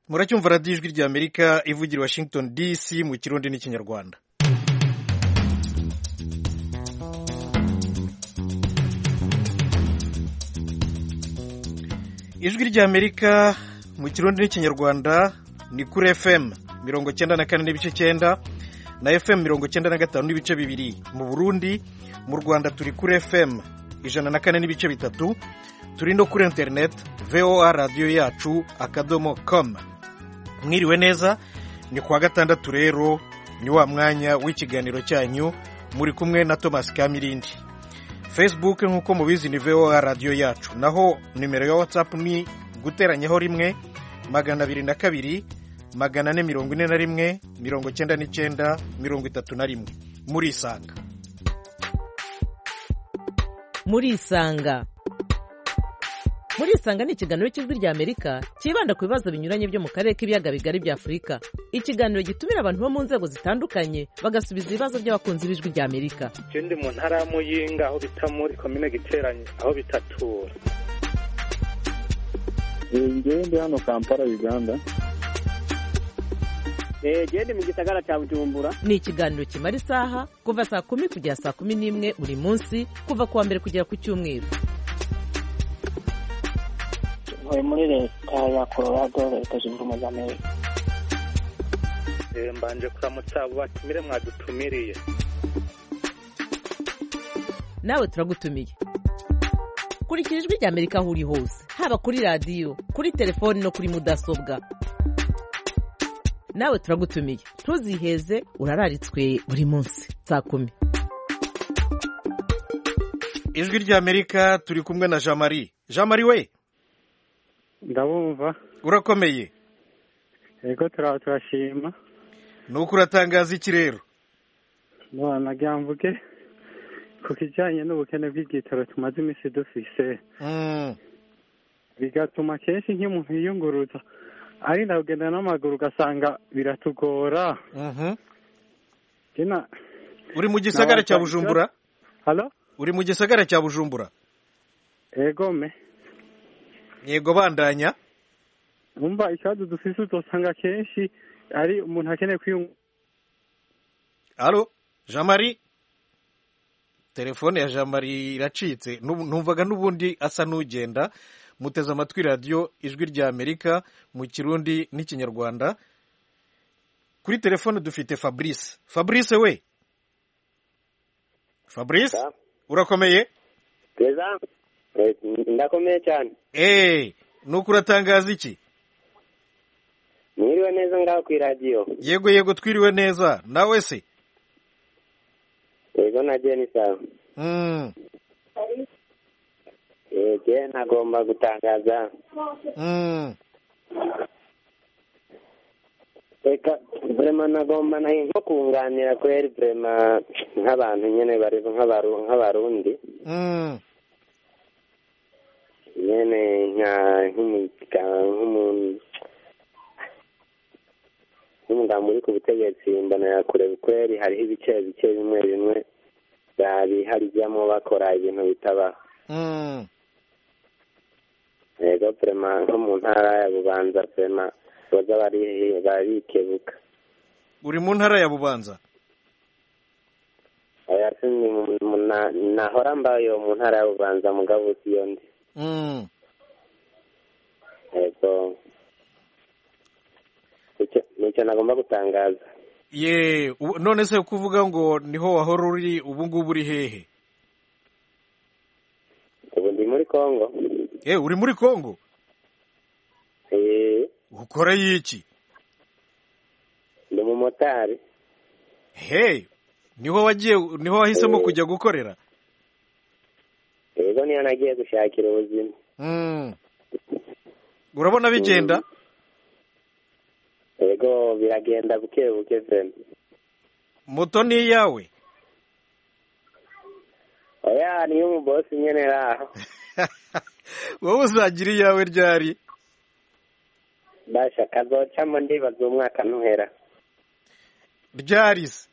muracyumva radiyo ijwi rya amerika ivugira washington dc mu kirundi n'ikinyarwanda ijwi rya amerika mu kirundi n'ikinyarwanda ni kuri fm mirongo cyenda na kane n'ibice cyenda na fm mirongo cyenda na gatanu n'ibice bibiri mu burundi mu rwanda turi kuri fm ijana na kane n'ibice bitatu turi no kuri interineti voa radiyo yacu akadomo komu mwiriwe neza ni kuwa gatandatu rero ni wa mwanya w'ikiganiro cyanyu muri kumwe na Thomas Kamirindi Facebook nk'uko mubizi ni VOA radiyo yacu naho nimero ya WhatsApp ni guteranyaho rimwe magana abiri na kabiri magana ane mirongo ine na rimwe mirongo icyenda n'icyenda mirongo itatu na rimwe murisanga murisanga murisanga ni ikiganiro cy'ijwi rya amerika cyibanda ku bibazo binyuranye byo mu karere k'ibiyaga bigari bya afurika ikiganiro gitumira abantu bo mu nzego zitandukanye bagasubiza ibibazo by'abakunzi b'ijwi rya amerika ndi mu ntara ya muyinga aho bita muri komine giteranye aho bita tura ndi hano kampala uganda genda mu gisagara cya bujumbura ni ikiganiro kimara isaha kuva saa kumi kugera saa kumi n'imwe buri munsi kuva ku wa mbere kugera ku cyumweru ntuye muri leta ya colorado leta zunze ubumwe za amerika mbanje kuramutsa abo batumire mwadutumiriye nawe turagutumiye kurikira ijwi rya amerika aho uri hose haba kuri radiyo kuri telefoni no kuri mudasobwa nawe turagutumiye ntuziheze urararitswe buri munsi saa kumi ijwi rya amerika turi kumwe na jean marie jean marie we ndabumva urakomeye yego turaba turashima ni uko uratangaza iki rero nagira mvuge ku kijyanye n'ubukene bw'igitaro tumaze iminsi dufise Mm, bigatuma kenshi nk'umuntu yiyunguruza arinda kugenda n'amaguru ugasanga biratugora mhm. Jena, uri mu gisagara cya Nabatangira- bujumbura halo uri mu gisagara cya bujumbura yego me yego bandanya umva ikibazo dufise uzosanga kenshi ari umuntu akeneye kwiyunguruza halo jean marie telefone ya jean marie iracitse N'ubu- numvaga n'ubundi asa n'ugenda muteze amatwi radiyo ijwi rya amerika mu kirundi n'ikinyarwanda kuri telefone dufite fabrice fabrice we fabrice Ya. urakomeye keza Eh, ndakomeye cyane eee nuko uratangaza iki mwiriwe neza ngaho ku iradiyo yego yego twiriwe neza nawe se yego nagiye ni sawa Mm, yego ntagomba gutangaza mm. reka burema nagomba nayo nko kunganira kweri burema nk'abantu nyine bari nk'abaru- nk'abarundi Mm, nyene nka nk'umuga nk'umuntu nk'umugambi uri ku butegetsi mbona yakure kweri hariho ibice bice bimwe bimwe babihajyamo bakora ibintu bitabaho mm, yego prema nko mu ntara ya bubanza prema baza bari- barikebuka uri mu ntara ya bubanza oya sindi mu- mu- na- nahora mbayo mu ntara ya bubanza mugabo si yo ndi Mm. yego Nicyo- nicyo nagomba gutangaza ye ubu- none se kuvuga ngo niho wahora uri ubu ngubu uri hehe ubu ndi muri kongo e uri muri kongo Eh, ukora iki ndi umumotari he niho wagiye niho wahisemo Eh. kujya gukorera yego niyo nagiye gushakira ubuzima Mm. urabona bigenda yego biragenda buke buke vena moto ni iyawe oya niyo umubosi nyene raho wowe uzagira iyawe ryari basha kazocamo ndibaza umwaka ntuhera ryari se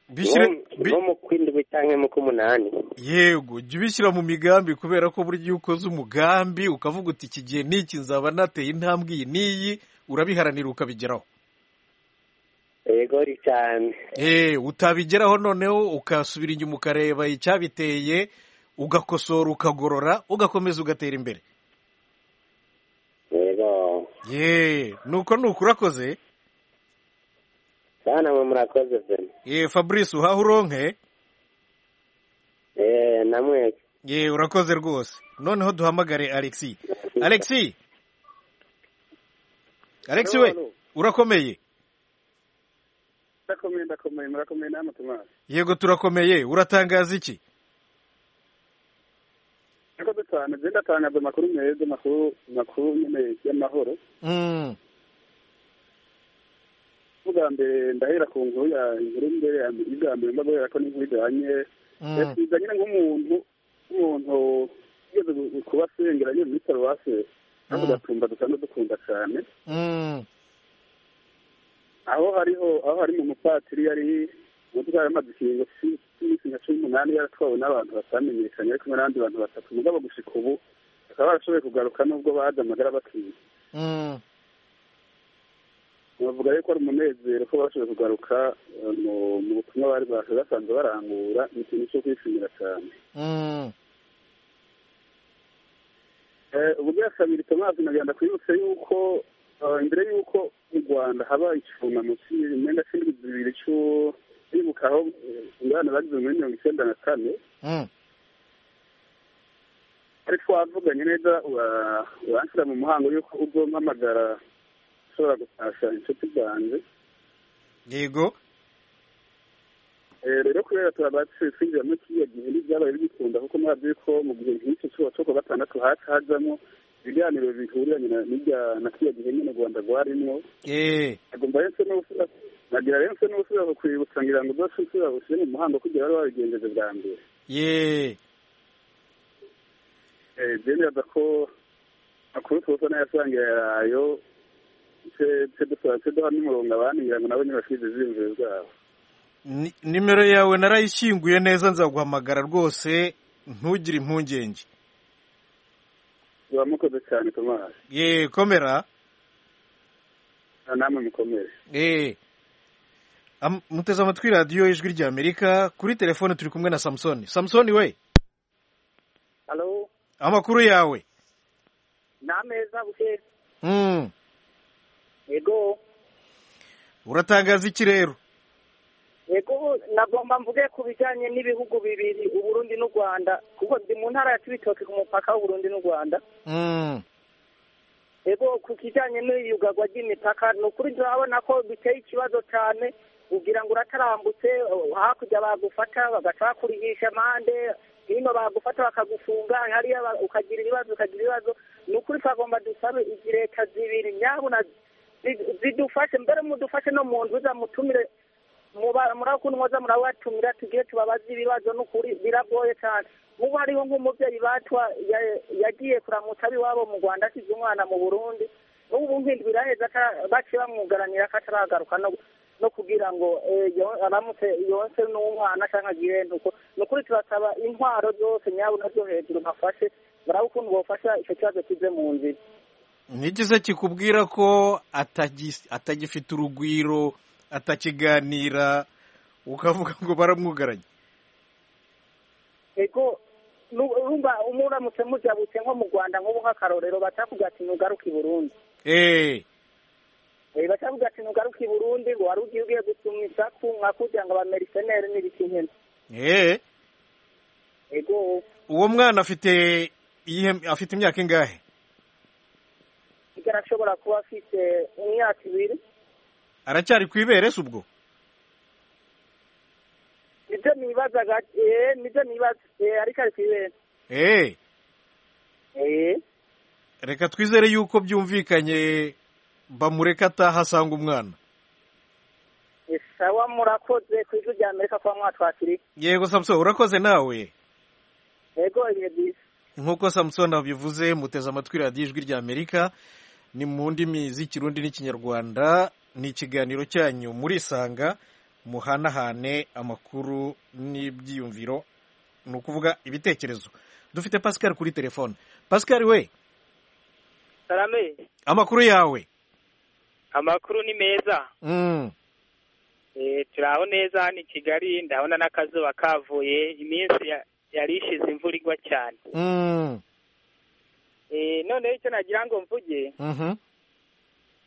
bishyire bi- nko mu kw'indwi cyangwa mu k'umunani yego jya ubishyira mu migambi kubera ko burya iyo ukoze umugambi ukavuga uti iki gihe n'iki nzaba nateye intambwe iyi n'iyi urabiharanira ukabigeraho yego ni cyane Eh, utabigeraho noneho ukasubira inyuma ukareba icyabiteye ugakosora ukagorora ugakomeza ugatera imbere yego ye nuko nuko urakoze cyane mwe murakoze pe ye fabrice uhaha uronke Eh, namwe ye urakoze rwose noneho duhamagare alexi alexi alexi we urakomeye ndakomeye ndakomeye murakomeye namwe tumara yego turakomeye uratangaza iki murakoze cyane je ndatangaza amakuru meza amakuru makuru nyene y'amahoro Mm, ubwa mbere ndahera ku nkuru ya inkuru mbere ya mbere ubwa mbere mba guhera ko n'inkuru ijanye mm, yasiza nyine nk'umuntu umuntu ugeze gu- kuba sengera nyine muri paruwase Mm. kandi ugatumba dusanzwe dukunda cyane mm, aho hariho aho hari mu mupatiri yari umutwara amadukingo cy'iminsi nka cumi n'umunani yaratwawe n'abantu batamenyekanye ariko n'abandi bantu batatu mugabo gushika ubu bakaba barashoboye kugaruka n'ubwo baje amagara bakiye mm, bavuga yuko ari umunezero ko bashoboye kugaruka eh, mu- mu butumwa bari baje basanzwe barangura ni ikintu cyo kwishimira cyane mm, Eh, uburyo kabiri tomazi nagenda kwibutsa yuko eh, imbere y'uko mu rwanda haba icyunamo cy'imyenda cy'indwi zibiri cy'u- bibuka aho eh, ingana bagize muri mirongo icyenda na kane mm. ariko wavuganye neza ura- uranshyira mu muhango y'uko uzompamagara ushobora gutasha inshuti zanjye yego Eh, rero kubera turabatse twinjira muri kiriya gihe n'ibyabaye bigikunda kuko murabyo yuko mu gihe nk'icyo cyuba cyo kuwa gatandatu haca hajamo ibiganiro bihuriranye na- n'ibya na kiriya gihe nyine u rwanda rwarimwo eh agomba rero n'ubusura nagira rero n'ubusura kukwibutsa ngira ngo udashe usura ushyire mu muhango kugira bari babigenjeje bwa mbere ye Eh, je ndaza ko makuru tuza nayasangira yarayo tse dusaba tse duha n'umurongo abandi ngira ngo nabo ntibashize iziyumviro zabo Ni- nimero yawe narayishyinguye neza nzaguhamagara rwose ntugire impungenge ziba mukoze cyane tomasi ye komera namwe mukomere eh Am- muteze amatwi radiyo ijwi rya amerika kuri telefone turi kumwe na samusoni samusoni we halo amakuru yawe ni ameza buke mm. yego uratangaza iki rero yego nagomba mvuge ku bijyanye n'ibihugu bibiri uburundi n'u rwanda kuko ndi mu ntara ya cibitoke ku mupaka w'uburundi n'u rwanda mm. yego ku kijyanye n'iyugarwa ry'imipaka ni ukuri turabona ko biteye ikibazo cyane ugira ngo uratarambutse hakurya bagufata bagaca bakurihisha amande hino bagufata bakagufunga hariya ba- ukagira ibibazo ukagira ibibazo ni ukuri twagomba dusabe izi leta zibiri nyabuna zi- zidufashe mbere mudufashe no mu nzu mutumire muba- murakundi mwoza murabatumira tugire tubabaze ibibazo n'ukuri biragoye cyane mubu hariho nk'umubyeyi batwa ya- yagiye kuramutsa ab'iwabo mu rwanda asize umwana mu burundi n'ubu nk'indwi iraheze ata- baciye bamwugaranira ko ataragaruka no- no kugira ngo eh, yo- aramutse yonse n'umwana cyangwa agire ntuko ni ukuri turasaba intwaro zose nyabuna zo hejuru bafashe muraba ukuntu bofasha icyo kibazo kize mu nzira n'igize kikubwira ko atagis- atagifite urugwiro atakiganira ukavuga ngo baramwugaranye ego nu- urumva umuntu aramutse mujabutse nko mu rwanda nk'ubu nk'akarorero batakugira ati ntugaruke i burundi eh Eh, batavuga ati ntugaruke i burundi ngo wari ugiye ugiye gusuma isaku nka kugira ngo abameriseneri n'ibiki nkene eh ego uwo mwana afite iyihe- afite imyaka ingahe kigali ashobora kuba afite imyaka ibiri aracyari ku ibere se ubwo nibyo nibazaga eh, nibyo nibaza Eh, ariko ari kubera eh Eh, reka twizere yuko byumvikanye bamureka ataha asanga umwana eh, sawa murakoze ku ijwi rya amerika kuba mwatwakiriye yego samusoni urakoze nawe ego ibihe byiza nk'uko samusoni abivuze muteze amatwi radiyo ijwi ry'amerika ni mu ndimi z'ikirundi n'ikinyarwanda ni ikiganiro cyanyu muri isanga muhanahane amakuru n'ibyiyumviro ni ukuvuga ibitekerezo dufite pascal kuri telefone pascal we salame amakuru yawe amakuru ni meza Mm, Eh, turi aho neza hano i kigali ndabona n'akazuba kavuye iminsi ya- yari ishize imvura igwa cyane mm, Eh, noneho icyo nagira ngo mvuge mhm,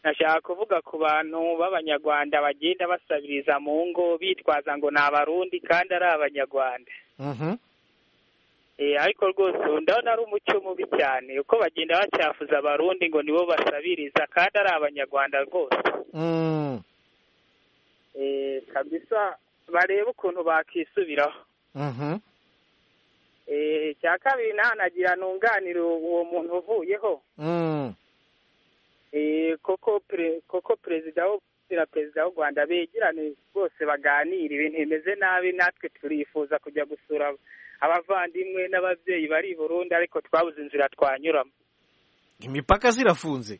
nashaka kuvuga ku bantu b'abanyarwanda bagenda basabiriza mu ngo bitwaza ngo ni abarundi kandi ari abanyarwanda mhm, Eh, ariko rwose ubu ndabona ari umuco mubi cyane uko bagenda bacyafuza abarundi ngo nibo basabiriza kandi ari abanyarwanda rwose mm, Eh, kabisa barebe ukuntu bakisubiraho mhm, Eh, icya kabiri naho nagira ntunganire uwo muntu uvuyeho mm, Eh, koko pre- koko perezida wo- na perezida w'u rwanda begerane bose baganire ibintu bimeze nabi natwe turifuza kujya gusura abavandimwe n'ababyeyi bari i burundi ariko twabuze inzira twanyuramo imipaka zirafunze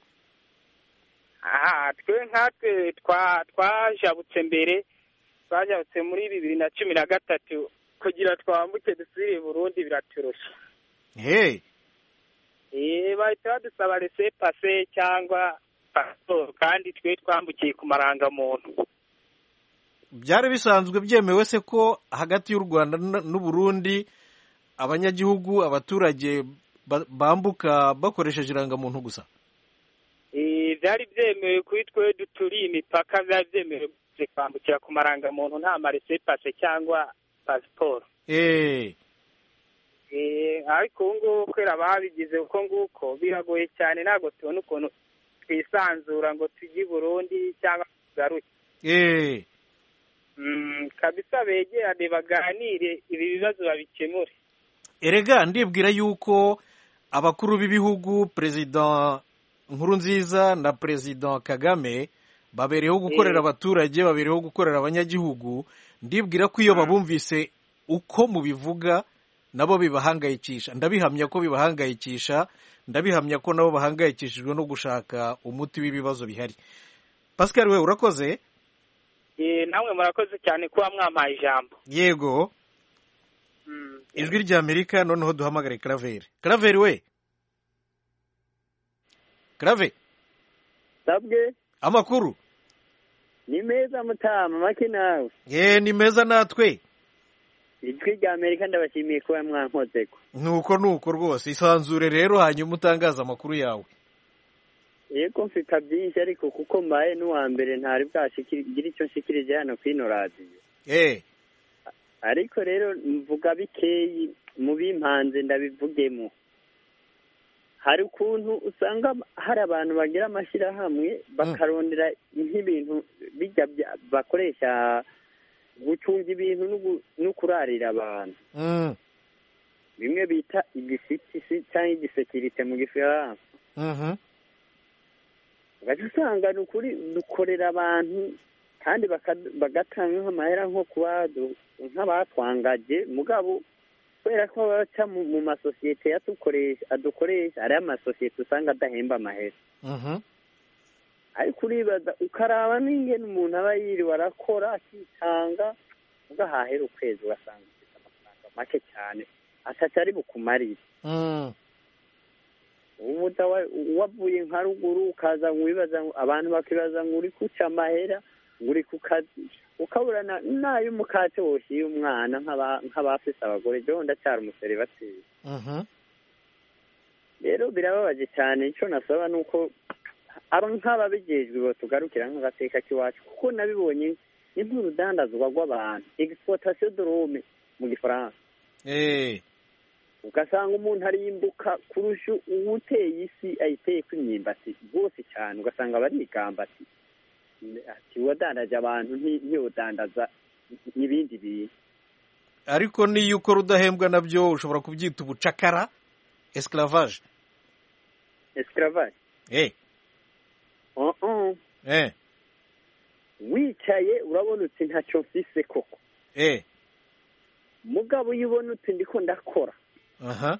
aha twe nkatwe twa- twajabutse mbere twajabutse muri bibiri na cumi na gatatu kugira twambuke dusubire i burundi biraturusha he Eh, bahita badusaba rese pase cyangwa pasiporo kandi twe twambukiye ku marangamuntu byari bisanzwe byemewe se ko hagati y'u rwanda n- n'u burundi abanyagihugu abaturage ba- bambuka bakoresheje irangamuntu gusa Eh, byari byemewe kuri twe duturiye imipaka byari byemewe gusa kwambukira ku marangamuntu nta marese pase cyangwa pasiporo Eh, Eh, ariko ubu ngubu kubera babigize uko nguko biragoye cyane ntabwo tubona ukuntu twisanzura ngo tujye i burundi cyangwa tugaruke eh, Mm, kabisa begerane baganire ibi bibazo babikemure erega ndibwira yuko abakuru b'ibihugu perezida nkurunziza na perezida kagame babereyeho gukorera Eh. abaturage babereyeho gukorera abanyagihugu ndibwira ko iyo babumvise uko mubivuga nabo bibahangayikisha ndabihamya ko bibahangayikisha ndabihamya ko nabo bahangayikishijwe no gushaka umuti w'ibibazo bihari pascal we urakoze Eh, namwe murakoze cyane kuba mwampaye ijambo yego Mm. ijwi rya amerika noneho duhamagare karaveri karaveri we karave sabwe amakuru ni meza mutama make nawe ye ni meza natwe ijwi rya amerika ndabashimiye kuba mwankoze ko nuko nuko rwose isanzure rero hanyuma utangaze amakuru yawe yego mfite byinshi ariko kuko mbaye n'uwa mbere ntari bwashikire icyo nshikirije hano ku ino radiyo eh ariko rero mvuga bikeyi mu bimpanze ndabivugemo hari ukuntu usanga hari abantu bagira amashyirahamwe bakarondera nk'ibintu bijya bya- bakoresha gucunga ibintu no gu- no kurarira abantu mm, bimwe bita igisitisi cyangwa igisekirite mu gifaransa mhm, ugahita usanga ni ukuri dukorera abantu kandi baka- bagatanga nk'amahera nko ku badu- nk'abatwangaje mugabo kubera ko baba baca mu mu masosiyete yatukoresha adukoresha ari amasosiyete usanga adahemba amahera mhm, ariko uribaza ukaraba n'ingene umuntu aba yiriwe arakora akitanga ugahahera ukwezi ugasanga ufite amafaranga make cyane ataca ari bukumarire mm, ubu utawa- wavuye nka ruguru ukaza ngo wibaza ngo abantu bakibaza ngo uri kuca amahera ngo uri ku kazi ukabura na- n'ay'umukate woshyira umwana nk'aba- nk'abafise abagore jewe ndacyari umuserivateri mhm, rero birababaje cyane icyo nasaba ni uko aba nk'ababijejwe tugarukira nk'agateka k'iwacu kuko nabibonye ni nk'urudandazwa rw'abantu egisportasiyo dorome mu gifaransa eh ugasanga umuntu arimbuka kurusha uwuteye isi ayiteye ku imyumbati rwose cyane ugasanga barigamba ati ati wadandaje abantu nti- ntiwodandaza ibindi bintu ariko niyo ukora udahembwa nabyo ushobora kubyita ubucakara esclavage escravage eh oh oh eh wicaye urabona uti ntacyo mfise koko eh mugabo iyo ubona uti ndiko ndakora aha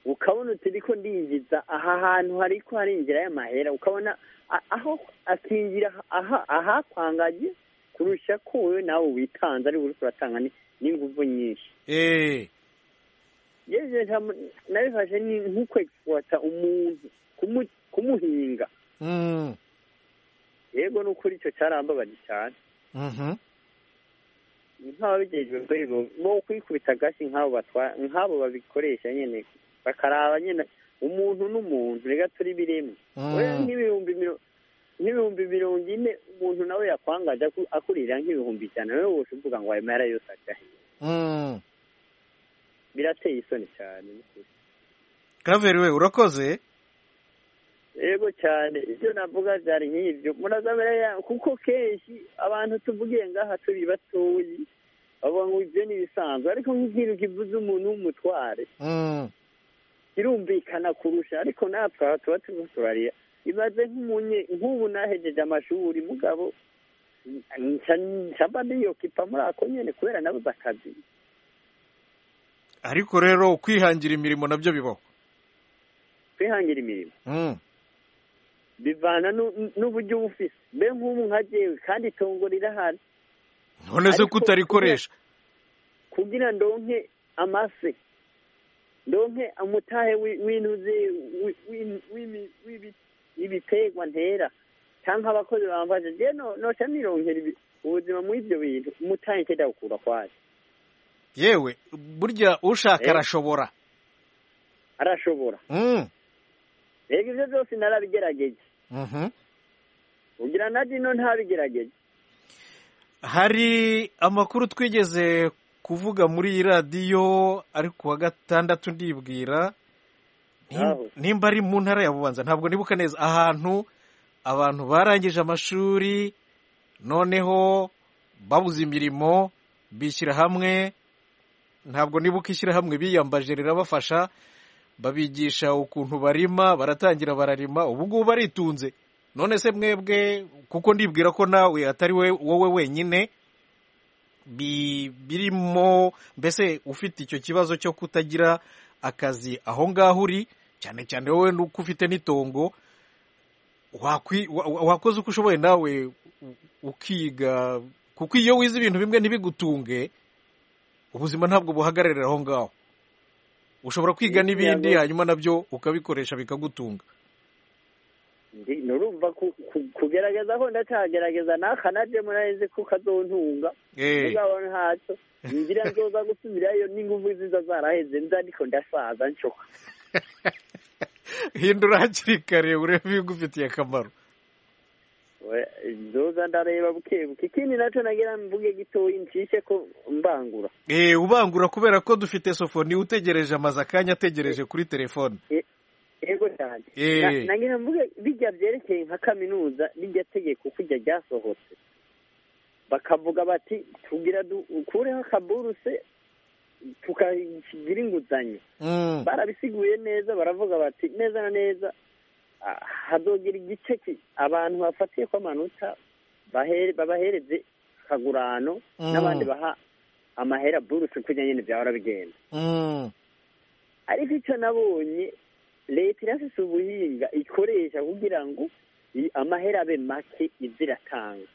ukabona uti ndiko ndinjiza aha hantu hariko hari inzira y'amahera ukabona a- aho akingira aha ahakwangaje kurusha ko wowe nawe witanze ari uri kuratanga ni- n'ingufu nyinshi eee yewe nta- nabifashe ni nk'ukwegisipuwata umuntu kumu- kumuhinga mm, yego ni ukuri icyo cyarambabaje cyane mhm, nk'ababigejwe rero bo kwikubita agashyi nk'abo batwa- nk'abo babikoresha nyine bakaraba nyine umuntu n'umuntu reka turi biremwe Oya, mm, nk'ibihumbi miro- nk'ibihumbi mirongo ine umuntu nawe yakwangaje aku- akurira nk'ibihumbi ijana nawe wose uvuga ngo ayo mahera yose agahiye mm. birateye isoni cyane ni ukuri. karaveri we urakoze yego cyane ibyo navuga byari nk'ibyo murazabera ya- kuko kenshi abantu tuvugiye ngaha turi batoyi bavuga ngo ibyo ni ibisanzwe ariko nk'ikintu kivuze umuntu w'umutware Mm, kirumvikana kurusha ariko natwe aha tuba turimo turarira ibaze nk'umunye nk'ubu nahejeje amashuri mugabo nsaba niyokipa muri ako nyine kubera nabuze akazi ariko rero ukwihangira imirimo nabyo bibaho kwihangira imirimo Mm, bivana nu- n'uburyo uba ufise mbe nk'ubu nka jewe kandi itongo rirahari none se Ariko kutarikoresha kugira ndonke amase ndonke amutahe wi- w'intuzi wi- wi- w'imi- w'ibi- w'ibitegwa ntera cyangwa abakozi bambaje je no- noca nironkera ibi- ubuzima muri ibyo bintu umutahe nkeda gukura kwaje yewe burya ushaka Eh. arashobora arashobora Mm, rega ibyo byose narabigerageje mhm. ugira na dino ntabigerageje hari amakuru twigeze kuvuga muri iyi radiyo ari ku wa gatandatu ndibwira Nim- Aho. nimba ari mu ntara ya bubanza ntabwo nibuka neza ahantu abantu barangije amashuri noneho babuze imirimo bishyira hamwe ntabwo nibuka ishyirahamwe biyambaje rirabafasha babigisha ukuntu barima baratangira bararima ubu ngubu baritunze none se mwebwe kuko ndibwira ko nawe atari we wowe wenyine bi- birimo mbese ufite icyo kibazo cyo kutagira akazi aho ngaho uri cyane cyane wowe nuko ufite n'itongo wakwi- wa- wa- wakoze uko ushoboye nawe u- ukiga kuko iyo wize ibintu bimwe ntibigutunge ubuzima ntabwo buhagararira aho ngaho ushobora kwiga Ni- n'ibindi yego. hanyuma nabyo ukabikoresha bikagutunga Ndi- nurumva ku- ku- kugerageza ko ndacagerageza nakanaje muraheze ko kazontunga Eh. mugabo ntacyo ngira nzoza gusubirayo n'ingufu ziza zaraheze nza ariko ndasaza nshoka hindura hakiri kare urebe ibigufitiye akamaro We- nzoza ndareba buke buke ikindi nacyo nagira mvuge gitoyi ncishe ko mbangura Eh, ubangura kubera ko dufite sofoni utegereje amaze akanya ategereje kuri telefone yego cyane Eh. Na- nagira mvuge bijya byerekeye nka kaminuza n'iryo tegeko ko iryo ryasohotse bakavuga bati tugira dukureho akaburuse tukagira inguzanyo Mm, barabisiguye neza baravuga bati neza na neza ah, hazogira igice ki- abantu bafatiye ko amanota bahere- babahereze kagurano Mm. n'abandi baha amahera buruse kugira nyine byahora bigenda mm, ariko icyo nabonye leta irafise ubuhinga ikoresha kugira ngo i- amahera abe make izi iratanga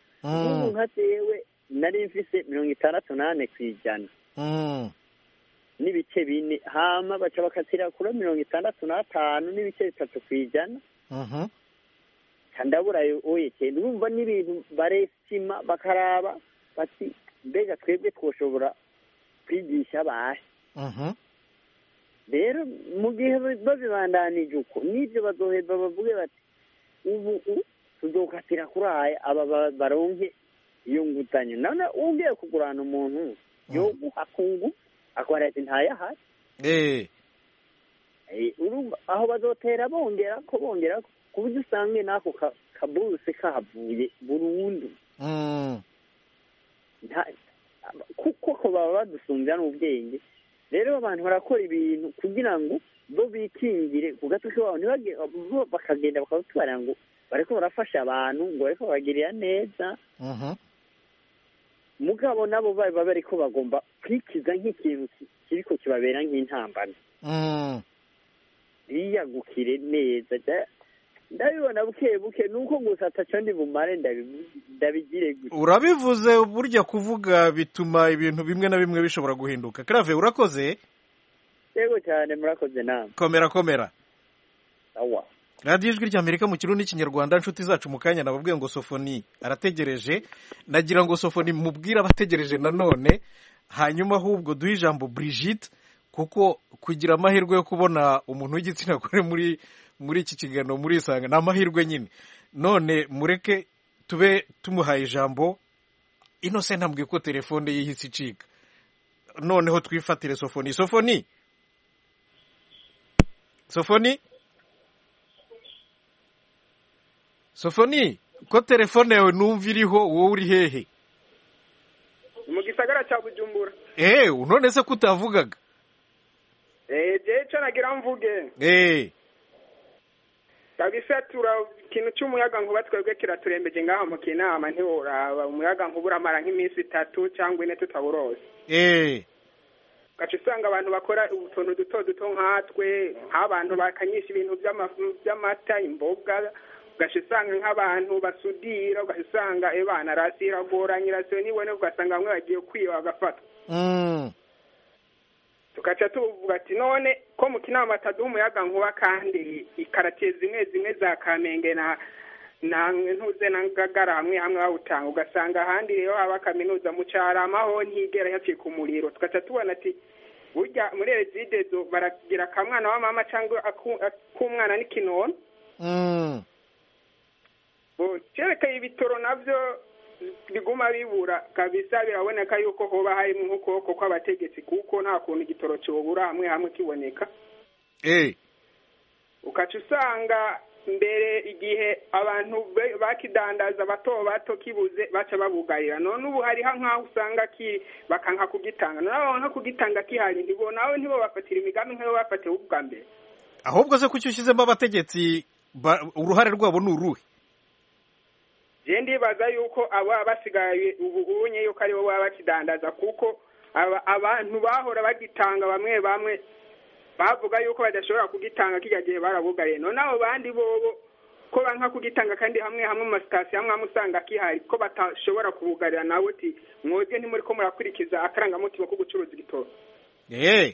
mm, ubu nka jewe nari mfise mirongo itandatu n'ane ku ijana mm, n'ibice bine hama baca bakatira kuri mirongo itandatu n'atanu n'ibice bitatu ku ijana mhm, Ca ndabura yo- oye cyane urumva n'ibintu baresima bakaraba bati mbega twebwe twoshobora kwigisha abasha mhm, rero mu gihe ba- babibandanije uko n'ibyo bazoheza bavuge bati ubu u- tuzokatira kuri aya aba ba- baronke iyo nguzanyo none wongeye kugurana umuntu yoguha ku ngufu akora ati ntayahari eh, Eh, urumva aho bazotera bongera ko bongera ko ku buryo usange n'ako ka- kabuse kahavuye burundu mm, Nta- aba- kuko ko baba badusumbya n'ubwenge rero abantu barakora ibintu kugira ngo bo bikingire ku gatwe k'iwabo ntibage- bo bakagenda bakabutubara ngo bariko barafasha abantu ngo bariko babagirira neza mhm, mugabo nabo baba bariko bagomba kwikiza nk'ikintu ki- kiriko kibabera nk'intambara mm. biyagukire neza ja- ndabibona buke buke ni uko gusa ataco ndi bumare ndabivu- ndabigire gusa urabivuze burya kuvuga bituma ibintu bimwe na bimwe bishobora guhinduka karave urakoze yego cyane murakoze nama komera komera awa radiyo ijwi ry'amerika mu kirundi n'ikinyarwanda inshuti zacu mu kanya nababwiye ngo sofoni arategereje nagira ngo sofoni mubwire abategereje nanone hanyuma ahubwo duhe ijambo Brigitte kuko kugira amahirwe yo kubona umuntu w'igitsina gore muri muri iki kiganiro muri isanga ni amahirwe nyine none mureke tube tumuhaye ijambo inose ntambwe ko telefone yihise icika noneho twifatire sofoni sofoni sofoni sofoni ko telefone yawe numva iriho wowe uri hehe mu gisagara cya bujumbura eee none se ko utavugaga eee jewe ico nagira mvuge eee kabisa tura ikintu c'umuyaga nkuba twebwe kiraturembeje ngaha mu kinama ntiworaba umuyaga nkuba uramara nk'iminsi itatu cyangwa ine tutawurose eee gaca usanga abantu bakora utuntu duto duto nkatwe nk'abantu bakanyisha ibintu by'ama- by'amata imboga ugaca usanga nk'abantu basudira ugaca usanga ebana rasi iragora nyirasiyo nibone ugasanga bamwe bagiye kwiba bagafatwa tugaca tuvuga ati none ko mu kinama ataduha umuyaga nkuba kandi ikaratiye zimwe zimwe za kamenge na na ntuze na ngagara hamwe hamwe bawutanga ugasanga ahandi rero haba kaminuza mu carama ho ntigera yacika umuriro tugaca tubona ati burya muri rezidezo baragira akamwana wa mama cyangwa aku- ak'umwana n'ikinono Bo- cerekeye ibitoro navyo biguma bibura kabisa biraboneka yuko hoba harimo nk'ukuboko kw'abategetsi kuko nta kuntu igitoro cyobura hamwe hamwe kiboneka eee ukaca usanga mbere igihe abantu be- bakidandaza bato bato kibuze baca babugarira none ubu hariho nk'aho usanga ki bakanka kugitanga none abo banka kugitanga kihari ntibo nawe ntibo bafatira imigambi nk'iyo bafatiwe ubwa mbere ahubwo se kuki ushyizemo abategetsi ba- uruhare rwabo ni uruhe je ndibaza yuko abo baba basigaye ubu unye yuko aribo baba bakidandaza kuko aba- abantu bahora bagitanga bamwe bamwe bavuga yuko badashobora kugitanga kijya gihe barabugariye none abo bandi bobo ko banka kugitanga kandi hamwe hamwe mu masitasiyo amwe amwe usanga kihari ko batashobora kubugarira nawe uti mwebwe ntimuri ko murakurikiza akarangamutima ko gucuruza igitoro eee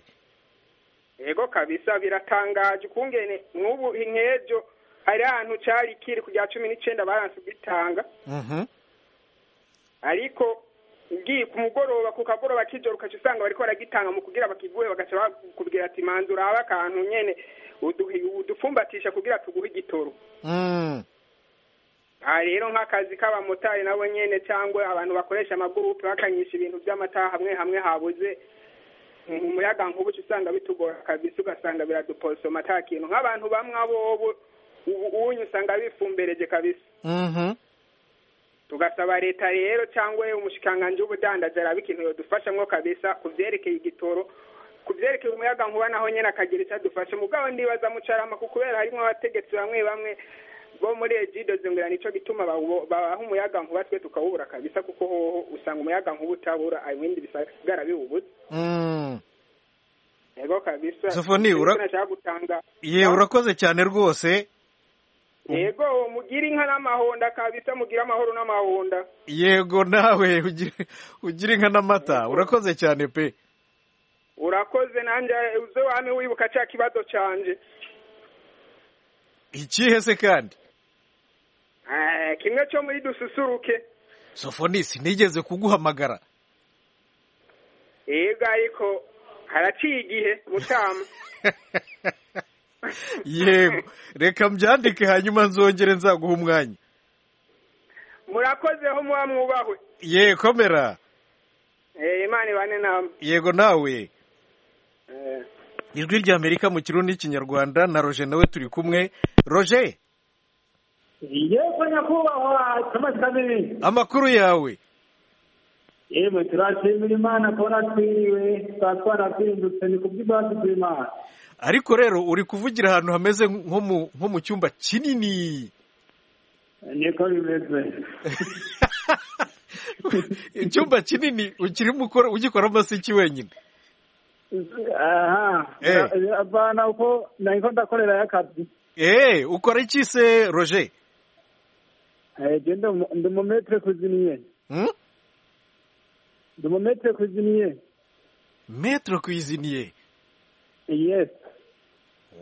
yego kabisa biratangaje ukungene nk'ubu nk'ejo hari ahantu cari kiri ku rya cumi n'icenda baranse kugitanga ariko ugiye ku mugoroba ku kagoroba k'ijoro ukaca usanga bariko baragitanga mu kugira bakiguhe bagaca bakubwira ati manza uraba akantu nyene uduhi- udupfumbatisha kugira tuguhe igitoro aha rero nk'akazi k'abamotari nabo nyene cyangwa abantu bakoresha amagurupe bakanyisha ibintu by'amata hamwe hamwe habuze mu muyaga nkuba uca usanga bitugora kabisa ugasanga biradupolsoma ata kintu nk'abantu bamwe abobo ubu unyu usanga bifumbereje kabisa tugasaba leta rero cyangwa umushikiranganji w'ubudandaji araba ikintu yodufashamo kabisa ku byerekeye igitoro ku byerekeye umuyaga nkuba naho nyine akagira icyo adufasha mugabo ndibaza mucarama ku kubera harimo abategetsi bamwe bamwe bo muri egide zongera nicyo gituma bawo- babaha umuyaga nkuba twe tukawubura kabisa kuko hoho usanga umuyaga nkuba utabura ibindi bisigara biwubuze yego kabisa Sofoni, ura- nashaka gutanga yewe urakoze cyane rwose yego mugire inka n'amahonda kabisa mugire amahoro n'amahonda yego nawe ugire- ugire inka n'amata urakoze cyane pe urakoze nanjye uze wame wibuka cya kibazo canje ikihe se kandi Eh, kimwe cyo muri dususuruke sofoni sinigeze kuguhamagara yego ariko haraciye igihe mutama yego reka mbyandike hanyuma nzongere nzaguha umwanya murakozeho muba mwubahwe yewe komera Eh, imana ibane namwe yego nawe Eh, ijwi ry'amerika mu kirundi n'ikinyarwanda na roger nawe turi kumwe roger yego nyakubahwa thomas kabiri amakuru yawe yewe turashimira imana kubona twiriwe tuba twaratindutse ni kubw'ibwatsi bw'imana ariko rero uri kuvugira ahantu hameze nko mu nko mu cyumba kinini niko bimeze icyumba kinini ukirimo ukora ugikoramo amasiki wenyine aha Eh. avana uko nahiko ndakorerayo akazi eee ukora iki se roger genda ndi mu metero kuziniye ndi mu metero kuziniye metero kwiziniye yesi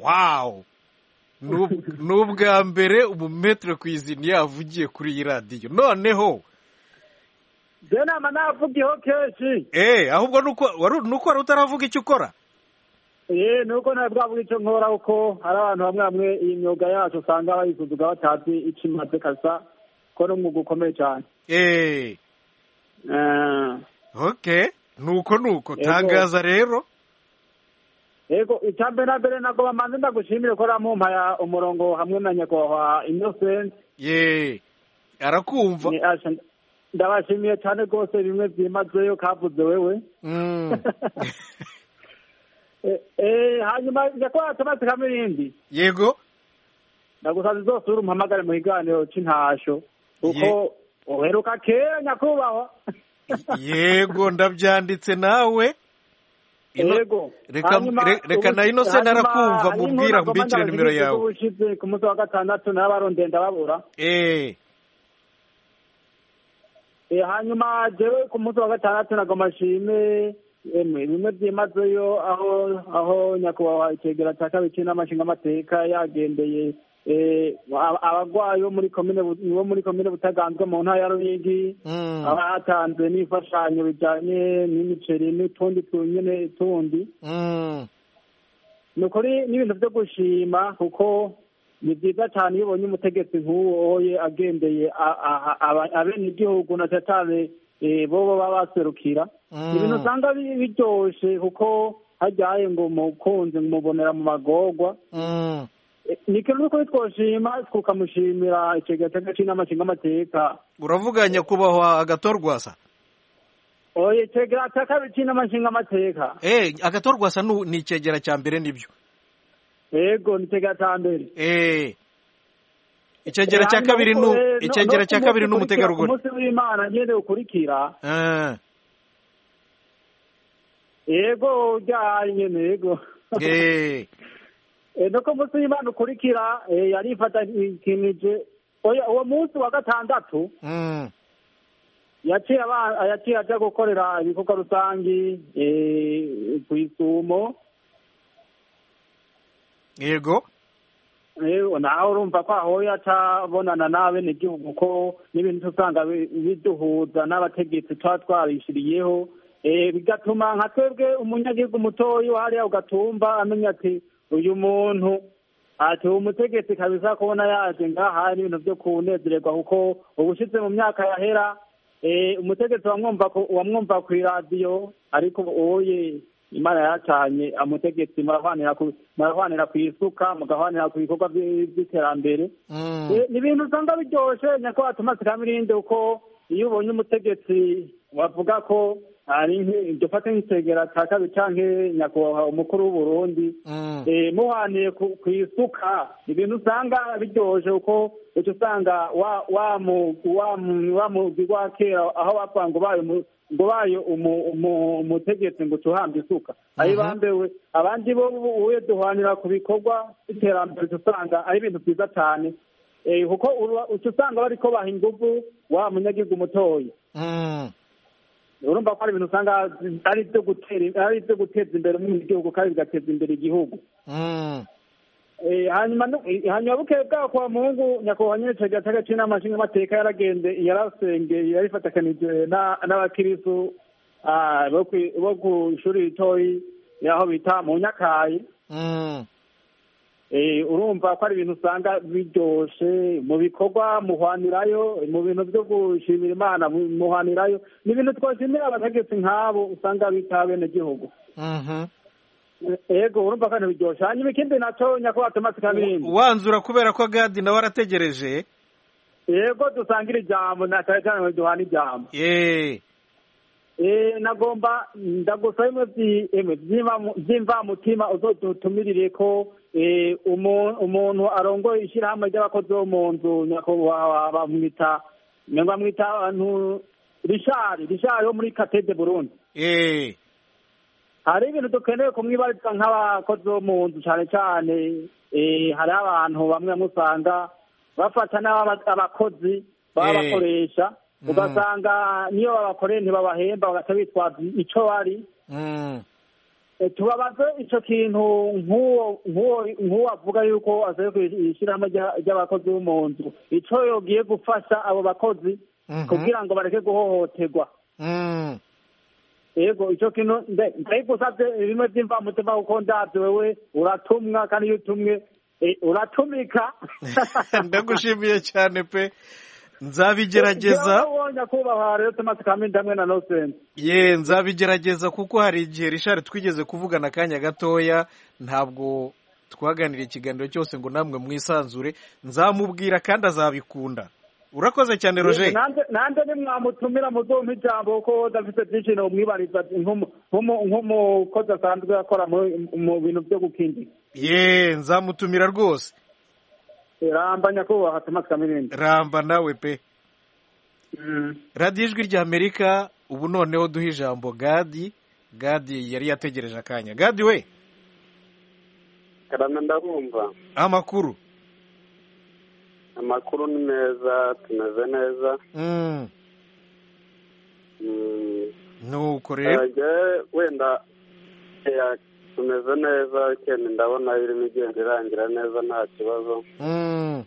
wawu ni ubwa mbere umumetero kwiziniye avugiye kuri iyi radiyo noneho byo nama navugiyeho kenshi eee ahubwo ni uko wari- ni uko wari utaravuga icyo ukora eee nuko ntabwo twavuga icyo nkora kuko hari abantu bamwe bamwe iyi myuga yacu usanga bayisuzuga batazi icyo imaze kasa ko ni umwuga ukomeye cyane eee Eh, oke nuko nuko Yego. tangaza rero yego icya mbere na mbere ntabwo bamanze ndagushimire ko ramumpaya umurongo hamwe na nyakubahwa innocent yeee arakumva Ni asha, ndabashimiye cyane rwose bimwe byimazeyo kavuze wewe Mm. Eh, eh, hanyuma njya kuba watomate kamwe ibindi yego ndagusanze zose uri umuhamagare mu kiganiro cy'intasho kuko uheruka kera nyakubahwa yego ndabyanditse nawe Ino- yego reka- Hanyuma- re- reka na Innocent hanyuma- arakumva, hanyuma mubwira ntabwo mbikire mbanza nimero yawe. ubushize ku munsi wa gatandatu narabaronde ndababura eee Eh, hanyuma jewe ku munsi wa gatandatu nagoma nshime emwe bimwe byimazeyo aho aho nyakubahwa icegera cya kabiri n'amashinga amateka yagendeye eh, aba- abagwayi bo muri komine Bu- bo muri komine butaganzwe mu ntara ya ruyigi Mm. abatanze n'imfashanyo bijanye n'imiceri n'utundi tunyene tundi Mm. ni ukuri n'ibintu byo gushima kuko ni byiza cyane iyo ubonye umutegetsi nk'uwo ye agendeye a- a- aba- abenegihugu na cyane cyane eh, bobo baba baserukira Mm. ibintu usanga bi- biryoshe kuko hajyaye ngo mukunzi mubonera mu magorwa Mm. Eh, ni ikintu n'ukuri twoshima tukamushimira ikigega cy'agacinama cy'amateka uravuga nyakubahwa agatorwasa oye ikigega cy'akabiri cy'amashinga amateka eee agatorwasa nu- ni icyegera cya mbere nibyo yego ni ikigega cya mbere eee icyegera cya kabiri nu icyegera cya kabiri ni umutegarugori umutegarugori umunsi w'imana nyine ukurikira Ah, yego ujyaye nyine yego eee Eh, nuko umunsi w'imana ukurikira eh, yarifatanije oya uwo munsi wa gatandatu Mm. yaciye aba- yaciye ajya gukorera ibikorwa rusangi eh, ku isumo yego Ewe, nawe urumva ko aho atabonana n'abenegihugu ko n'ibintu usanga bi- biduhuza n'abategetsi tuba twabishyiriyeho Eh, bigatuma nka twebwe umunyagihugu mutoya hariya ugatumva amenya ati uyu muntu ati uwo mutegetsi kabisa kubona yaje ngaha n'ibintu byo kunezererwa kuko ubushize mu myaka yahera eh, umutegetsi wamwumva ku- wamwumva ku iradiyo ariko oye imana yacanye amutegetsi murahwanira ku- murahwanira ku isuka mugahwanira ku bikorwa by- by'iterambere Mm. Eh, ni ibintu usanga biryoshye nyako watuma sikamirinde kuko iyo ubonye umutegetsi wavuga ko ari nk- dufate nk'itegera cya kabiri canke nyakubahwa umukuru w'uburundi Mm. eh, muhaniye ku ku isuka ibintu usanga biryoje kuko uca usanga wa- wa mu- wa mu- wa mugwi wa kera aho bapfa ngo bayo mu- ngo bayo umu- umu- umutegetsi ngo tuhamba isuka ari bambewe abandi bo bu- uye duhanira ku bikorwa by'iterambere uca usanga ari ibintu byiza cyane Eh, kuko uba- uca usanga bariko baha inguvu wa munyagihugu mutoya Mm. urumva ko ari ibintu usanga ari ibyo gutera- ari ibyo guteza imbere umwenegihugu kandi bigateza imbere igihugu Mm. Eh, hanyuma nu- eh, hanyuma bukeye bwaho kwa muhungu nyakubahwa nyine cegera cy'agaciro n'amashinga amateka yaragende yarasengeye yarifatakanije na- n'abakirisu ah, bo kwi- bo ku ishuri ritoyi yaho bita mu nyakayi Mm. Eh, urumva ko ari ibintu usanga biryoshe mu bikorwa muhwanirayo mu bintu byo gushimira imana mu- muhwanirayo ni ibintu twoshimira abategetsi nk'abo usanga bita abenegihugu Mhm. Eh, yego urumva kandi biryoshe hanyuma ikindi naco nyakubahwa tomasi kamimbi wanzura kubera ko gadi nawe arategereje yego dusangira ijambo na cyane cyane duhana ijambo eee eh nagomba ndagusaba imwe byi- emwe by'imva- by'imvamutima uzodutumirire ko eh, umu- umuntu arongoye ishyirahamwe ry'abakozi bo mu nzu nyakubahwa bamwita nyuma bamwita abantu rishari rishari wo muri katede burundi eee hari ibintu dukeneye kumwibarizwa nk'abakozi bo mu nzu cyane cyane hariho abantu bamwe musanga bafata n'abakozi baba Eh. bakoresha Mm. ugasanga niyo babakoreye ntibabahemba bagahita bitwaza icyo bari Mm. Eh, tubabaze icyo kintu nk'uwo nk'uwo- nk'uwo avuga yuko avuye ku ishyirahamwe ry'a- ry'abakozi bo mu nzu icyo yogiye gufasha abo bakozi Mhm. kugira ngo bareke guhohoterwa Mm. yego icyo kintu mbe- ndabigusabye bimwe by'imvamutima kuko ndabyo wewe uratumwa kandi iyo utumwe eh, uratumika ndagushimiye cyane pe nzabigerageza wonya kubaha rero tomasi kamindi hamwe na nosense ye nzabigerageza kuko hari igihe rishari twigeze kuvugana akanya gatoya ntabwo twaganiriye ikiganiro cyose ngo namwe mwisanzure nzamubwira kandi azabikunda urakoze cyane roger Nanjye- nanjye nimwamutumira muzumpa ijambo kuko dafite byinshi nomwibariza nk'umu- nk'umu- nk'umukozi asanzwe akora mu- mu bintu byo gukingira ye nzamutumira rwose ramba nyakubahwa tomasi kamindi ramba nawe pe radiyo ijwi ry'amerika ubu noneho duha ijambo gadi gadi yari yategereje akanya gadi we karana ndabumva amakuru amakuru ni meza tumeze neza Mm, Mm, nuko rero Jewe wenda eh, tumeze neza weekend ndabona irimo igenda irangira neza nta kibazo Mm,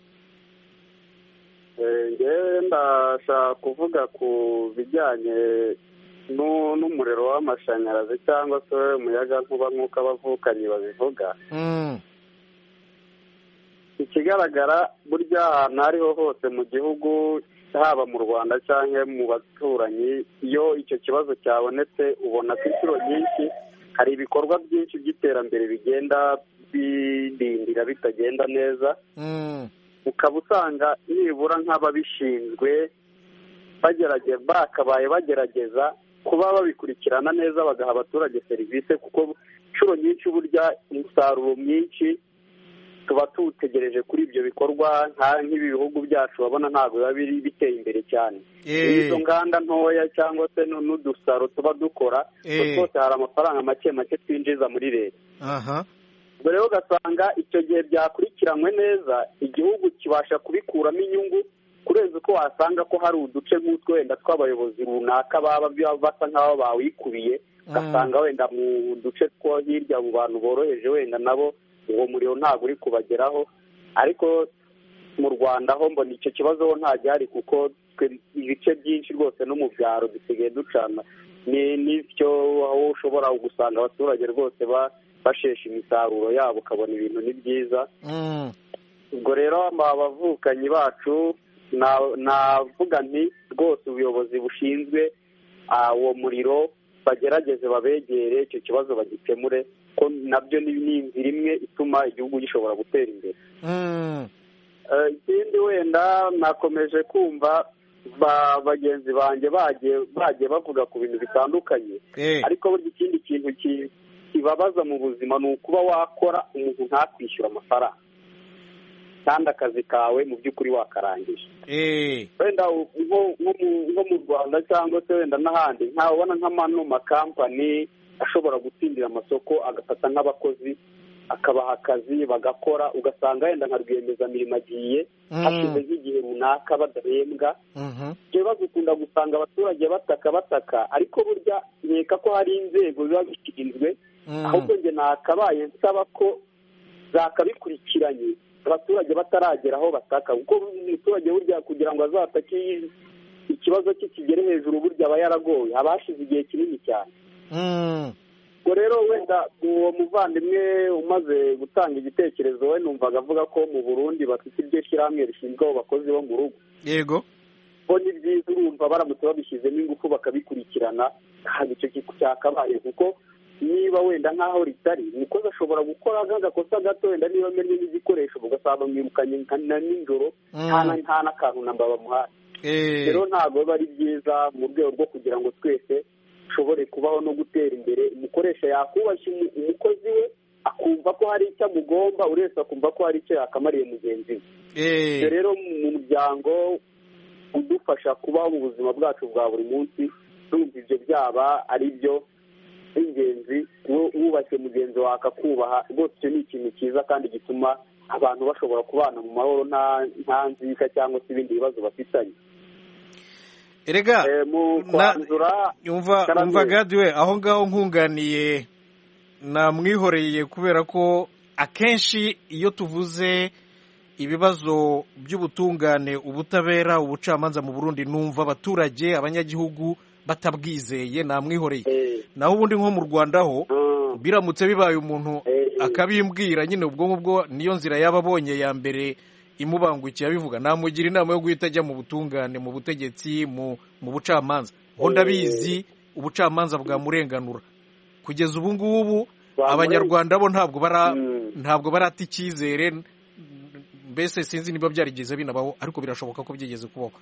Eh, ngewe ndashaka kuvuga ku bijyanye nu- n'umuriro w'amashanyarazi cyangwa se umuyaga nkuba nk'uko abavukanyi babivuga mm, ikigaragara burya ahantu aho ariho hose mu gihugu haba mu rwanda cyangwa mu baturanyi iyo icyo kibazo cyabonetse ubona ko inshuro nyinshi hari ibikorwa byinshi by'iterambere bigenda bidindira bitagenda neza mm, ukaba usanga nibura nk'ababishinzwe bagerage bakabaye bagerageza kuba babikurikirana neza bagaha abaturage serivisi kuko inshuro nyinshi burya umusaruro mwinshi tuba tuwutegereje kuri ibyo bikorwa nka- nk'ibi bihugu byacu babona ntabwo biba biri biteye imbere cyane Eh. izo nganda ntoya cyangwa se nu- n'udusaro tuba dukora utwo Eh. twose hari amafaranga make make twinjiza muri leta aha ubwo rero ugasanga icyo gihe byakurikiranywe neza igihugu kibasha kubikuramo inyungu kurenza uko wasanga ko hari uduce nk'utwo wenda tw'abayobozi runaka baba baba basa nk'aho bawikubiye ugasanga wenda mu duce two hirya mu bantu boroheje wenda nabo uwo muriro ntabwo uri kubageraho ariko mu rwanda ho mbona icyo kibazo ho nta gihari kuko twe- ibice byinshi rwose no mu byaro dusigaye ducana ni n'icyo aho ushobora gusanga abaturage rwose ba- bashesha imisaruro yabo ukabona ibintu ni byiza Mm, ubwo rero abavukanyi bacu na- navuga nti rwose ubuyobozi bushinzwe ah, uwo muriro bagerageze babegere icyo kibazo bagikemure ko nabyo ni ni inzira imwe ituma igihugu gishobora gutera imbere mm, Eh, ikindi wenda nakomeje kumva ba bagenzi banjye bagiye bagiye bavuga ku bintu bitandukanye eh, ariko burya ikindi kintu ki- kibabaza mu buzima ni ukuba wakora umuntu ntakwishyura amafaranga kandi akazi kawe mu by'ukuri wakarangije eh, wenda u- nko- nko mu- nko mu rwanda cyangwa se wenda n'ahandi ntabona nk'amano makampani ashobora gutsindira amasoko agafata nk'abakozi akabaha akazi bagakora ugasanga wenda nka rwiyemezamirimo agiye Mm. hashize nk'igihe runaka badahembwa mhm, ibyo bibazo ukunda gusanga abaturage bataka bataka ariko burya nkeka ko hari inzego ziba zishinzwe mm, ahubwo njye nakabaye nsaba ko zakabikurikiranye abaturage bataragera aho bataka kuko umuturage burya kugira ngo azatake iyi- ikibazo cye kigere hejuru burya aba yaragowe abashize igihe kinini cyane mm, ubwo rero wenda uwo muvandimwe umaze gutanga igitekerezo we numvaga avuga ko mu burundi bafite iryo shyirahamwe rishinzwe abo bakozi bo mu rugo yego bo ni byiza urumva baramutse babishyizemo ingufu bakabikurikirana ntabwo icyo kintu cyakabaye kuko niba wenda nk'aho ritari umukozi ashobora gukora nk'agakosa gato wenda niba amenye n'igikoresho ugasanga mwirukanye nka na nijoro nta na- nta n'akantu namba bamuhaye eh, rero ntabwo biba ari byiza mu rwego rwo kugira ngo twese dushobore kubaho no gutera imbere umukoresha yakubashye umu- umukozi we akumva ko hari icyo amugomba uretse akumva ko hari icyo yakamariye mugenzi we Ibyo eh, rero mu muryango udufasha kubaho mu buzima bwacu bwa buri munsi numva ibyo byaba ari byo by'ingenzi wo- wubashye mugenzi wawe akakubaha rwose icyo ni ikintu cyiza kandi gituma abantu bashobora kubana mu mahoro nta nta nzika cyangwa se ibindi bibazo bafitanye erega Eh, mu kwanzura yumva Karame. yumva gadiwe aho ngaho nkunganiye namwihoreye kubera ko akenshi iyo tuvuze ibibazo by'ubutungane ubutabera ubucamanza mu burundi numva abaturage abanyagihugu batabwizeye namwihoreye eh, naho ubundi nko mu rwanda ho mm, biramutse bibaye umuntu eh, eh, akabimbwira nyine ubwo ngubwo niyo nzira yaba abonye ya mbere imubangukiye abivuga namugira inama yo guhita ajya mu butungane mu butegetsi mu mu bucamanza ngo ndabizi ubucamanza bwamurenganura kugeza ubu ngubu bamure- abanyarwanda bo ntabwo bara Mm. ntabwo barata icyizere mbese sinzi niba byarigeze binabaho ariko birashoboka ko byigeze kubaho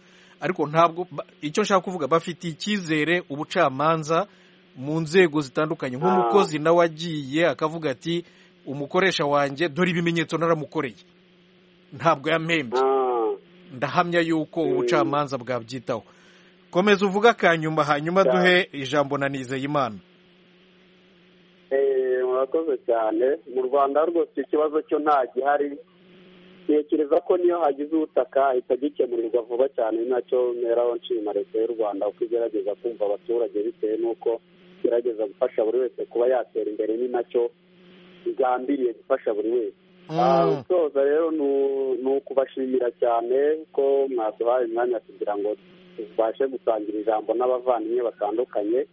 ariko ntabwo ba- icyo nshaka kuvuga bafitiye icyizere ubucamanza mu nzego zitandukanye nk'umukozi nawe agiye akavuga ati umukoresha wanjye dore ibimenyetso naramukoreye ntabwo yampembye Ah, ndahamya yuko Mm. ubucamanza bwabyitaho komeza uvuga akanyuma hanyuma Cyane. duhe ijambo na nizeyimana eh, murakoze cyane mu rwanda rwose icyo kibazo cyo nta gihari ntekereza ko niyo hagize ubutaka ahita gikemurirwa vuba cyane nacyo mperaho nshima leta y'u rwanda uko igerageza kumva abaturage bitewe n'uko igerageza gufasha buri wese kuba yatera imbere ni nacyo igambiriye gufasha buri wese Ah, Mm. gusoza rero nu- ni ukubashimira cyane ko mwaduhaye umwanya kugira ngo tubashe gusangira ijambo n'abavandimwe batandukanye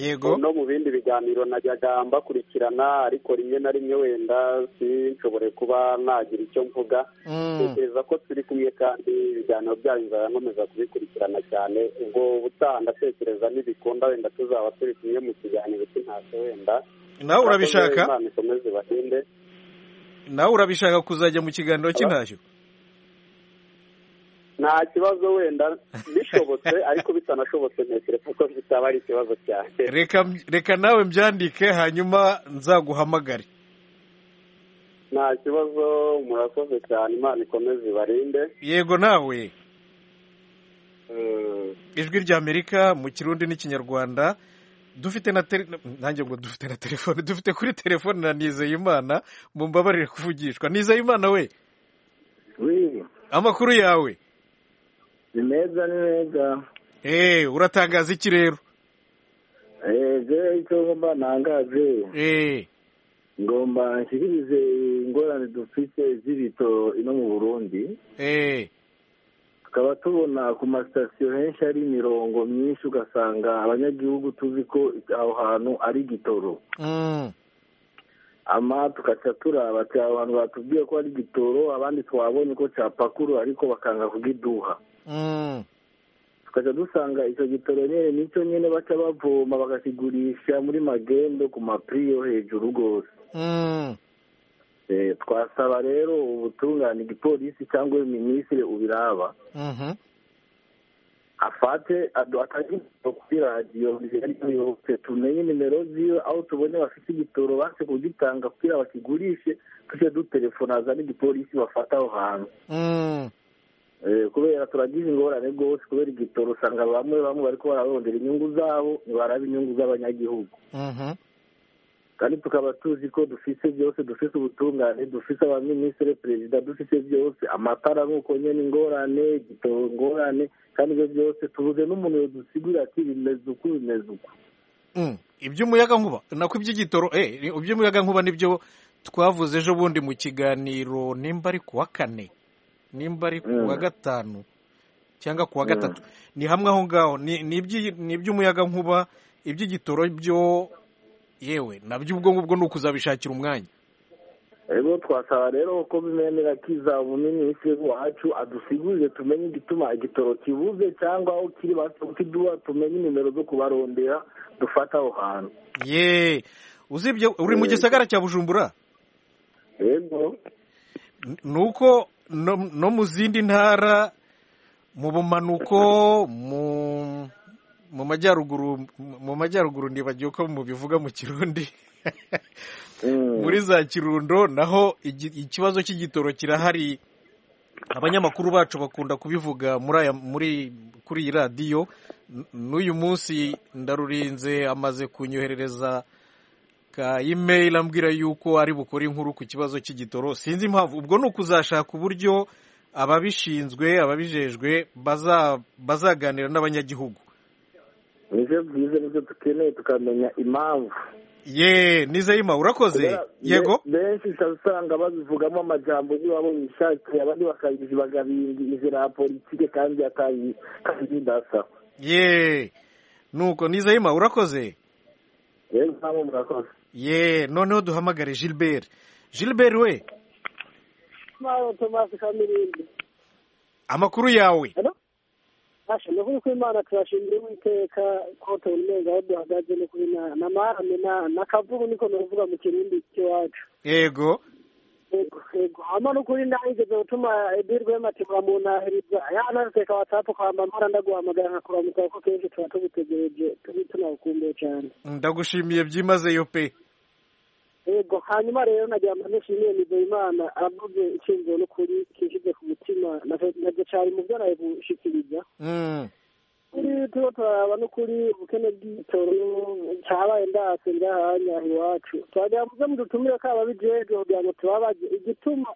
yego no mu bindi biganiro najyaga mbakurikirana ariko rimwe na rimwe wenda sinshobore kuba nagira icyo mvuga Mm. tekereza ko turi kumwe kandi ibiganiro byanyu nzankomeza kubikurikirana cyane ubwo ubutaha ndatekereza nibikunda wenda tuzaba turi kumwe mu kiganiro cy'intashyo wenda nawe urabishaka Imana ikomeze ibahinde nawe urabishaka kuzajya mu kiganiro cy'intashyo nta kibazo wenda bishobotse ariko bitanashobotse ntekereza ko bitaba ari ikibazo cyane reka reka nawe mbyandike hanyuma nzaguhamagare nta kibazo murakoze cyane imana ikomeze ibarinde yego nawe Mm. ijwi rya amerika mu kirundi n'ikinyarwanda dufite na tele nanjye ngo dufite na telefone dufite kuri telefone na nizeyimana mu mbabarire kuvugishwa nizeyimana we amakuru yawe ni meza ni meza eee uratangaza iki rero eee icyo ngomba ntangaze eee ngomba nshyikirize ingorane dufite z'ibito ino mu burundi eee tukaba tubona ku masitasiyo henshi ari imirongo myinshi ugasanga abanyagihugu tuzi ko aho hantu ari gitoro ama tugaca turaba ati aho hantu batubwiye ko ari gitoro abandi twabonye ko capakuru ariko bakanga kugiduha tukaca dusanga icyo gitoro nyine nicyo nyine baca bavoma bakakigurisha muri magendo ku mapiri yo hejuru rwose Eh, twasaba rero ubutungane igipolisi cyangwa minisitiri ubiraba afate adu- atange nimero kuri radiyo yose tumenye nimero ziwe aho tubonye bafite igitoro baze kugitanga kugira bakigurishe tujye dutelefonaza n'igipolisi bafata aho hantu Eh, kubera turagize ingorane rwose kubera igitoro usanga bamwe bamwe bariko bararondera inyungu zabo ntibaraba inyungu z'abanyagihugu kandi tukaba tuzi ko dufise byose dufise ubutungane dufise abaminisitiri perezida dufise byose amatara nk'uko nyine ingorane igitoro ingorane kandi ibyo byose tubuze n'umuntu yodusigurira ati bimeze uku bimeze uku iby'umuyagankuba nako iby'igitoro eee iby'umuyagankuba nibyo twavuze ejo bundi mu kiganiro nimba ari ku wa kane nimba ari ku wa Mm. gatanu cyangwa ku wa Mm. gatatu ni hamwe aho ngaho ni ni iby'i- ni iby'umuyagankuba iby'igitoro byo yewe nabyo ubwo ngubwo ni ukuzabishakira umwanya rero twasaba rero ko bimenera kiza umuminisitiri wacu adusigurire tumenye igituma igitoro kibuze cyangwa aho kiri bakiduha tumenye nimero zo kubarondera dufata aho hantu yeee uzi ibyo uri mu Mm. gisagara cya bujumbura rero ni uko no, no mu zindi ntara mu bumanuko mu mu majyaruguru mu majyaruguru ndibagiwe ko mubivuga mu kirundi mm, muri za kirundo naho igi- ikibazo cy'igitoro kirahari abanyamakuru bacu bakunda kubivuga muri aya muri kuri iyi radiyo N- n'uyu munsi ndarurinze amaze kunyoherereza ka email ambwira yuko ari bukore inkuru ku kibazo cy'igitoro sinzi impamvu ubwo ni ukuzashaka uburyo ababishinzwe ababijejwe baza- bazaganira n'abanyagihugu nibyo byiza nibyo dukeneye tukamenya impamvu ye nizeyima urakoze yego benshi usanga babivugamo amajambo niba bishakiye abandi bakabizibagarinda inzira ya politike kandi atayi- kandi ndasa ye nuko nizeyima urakoze rero ntabwo murakoze ye noneho duhamagare gilbert gilbert we Maro Tomasi Kamirindi. amakuru yawe Asha, no kuri kw'Imana turashimira Uwiteka ko tubonye aho duhagaze no kuri na na marame na na kavugu niko novuga mu kirundi cy'iwacu. yego Yego, yego. Hama no kuri nahigeze gutuma edirwe matibwa mu nahiriza. Ya naruteka WhatsApp kwamba mara ndaguhamagara nkakuramuka ko kenshi tuba tugutegereje tubi tunagukumbuye cyane. ndagushimiye byimazeyo pe Yego, hanyuma rero nagira ngo nishimiye Nizeyimana avuge icyumviro n'ukuri kinshyize ku mutima na nabyo cyari mu byo nabushikiriza. Mm. kuri tuba turaraba n'ukuri ubukene bw'ibitoro cyabaye ndase ndahanya iwacu twagira ngo mu dutumire ko ababijeje kugira ngo tubabaze igituma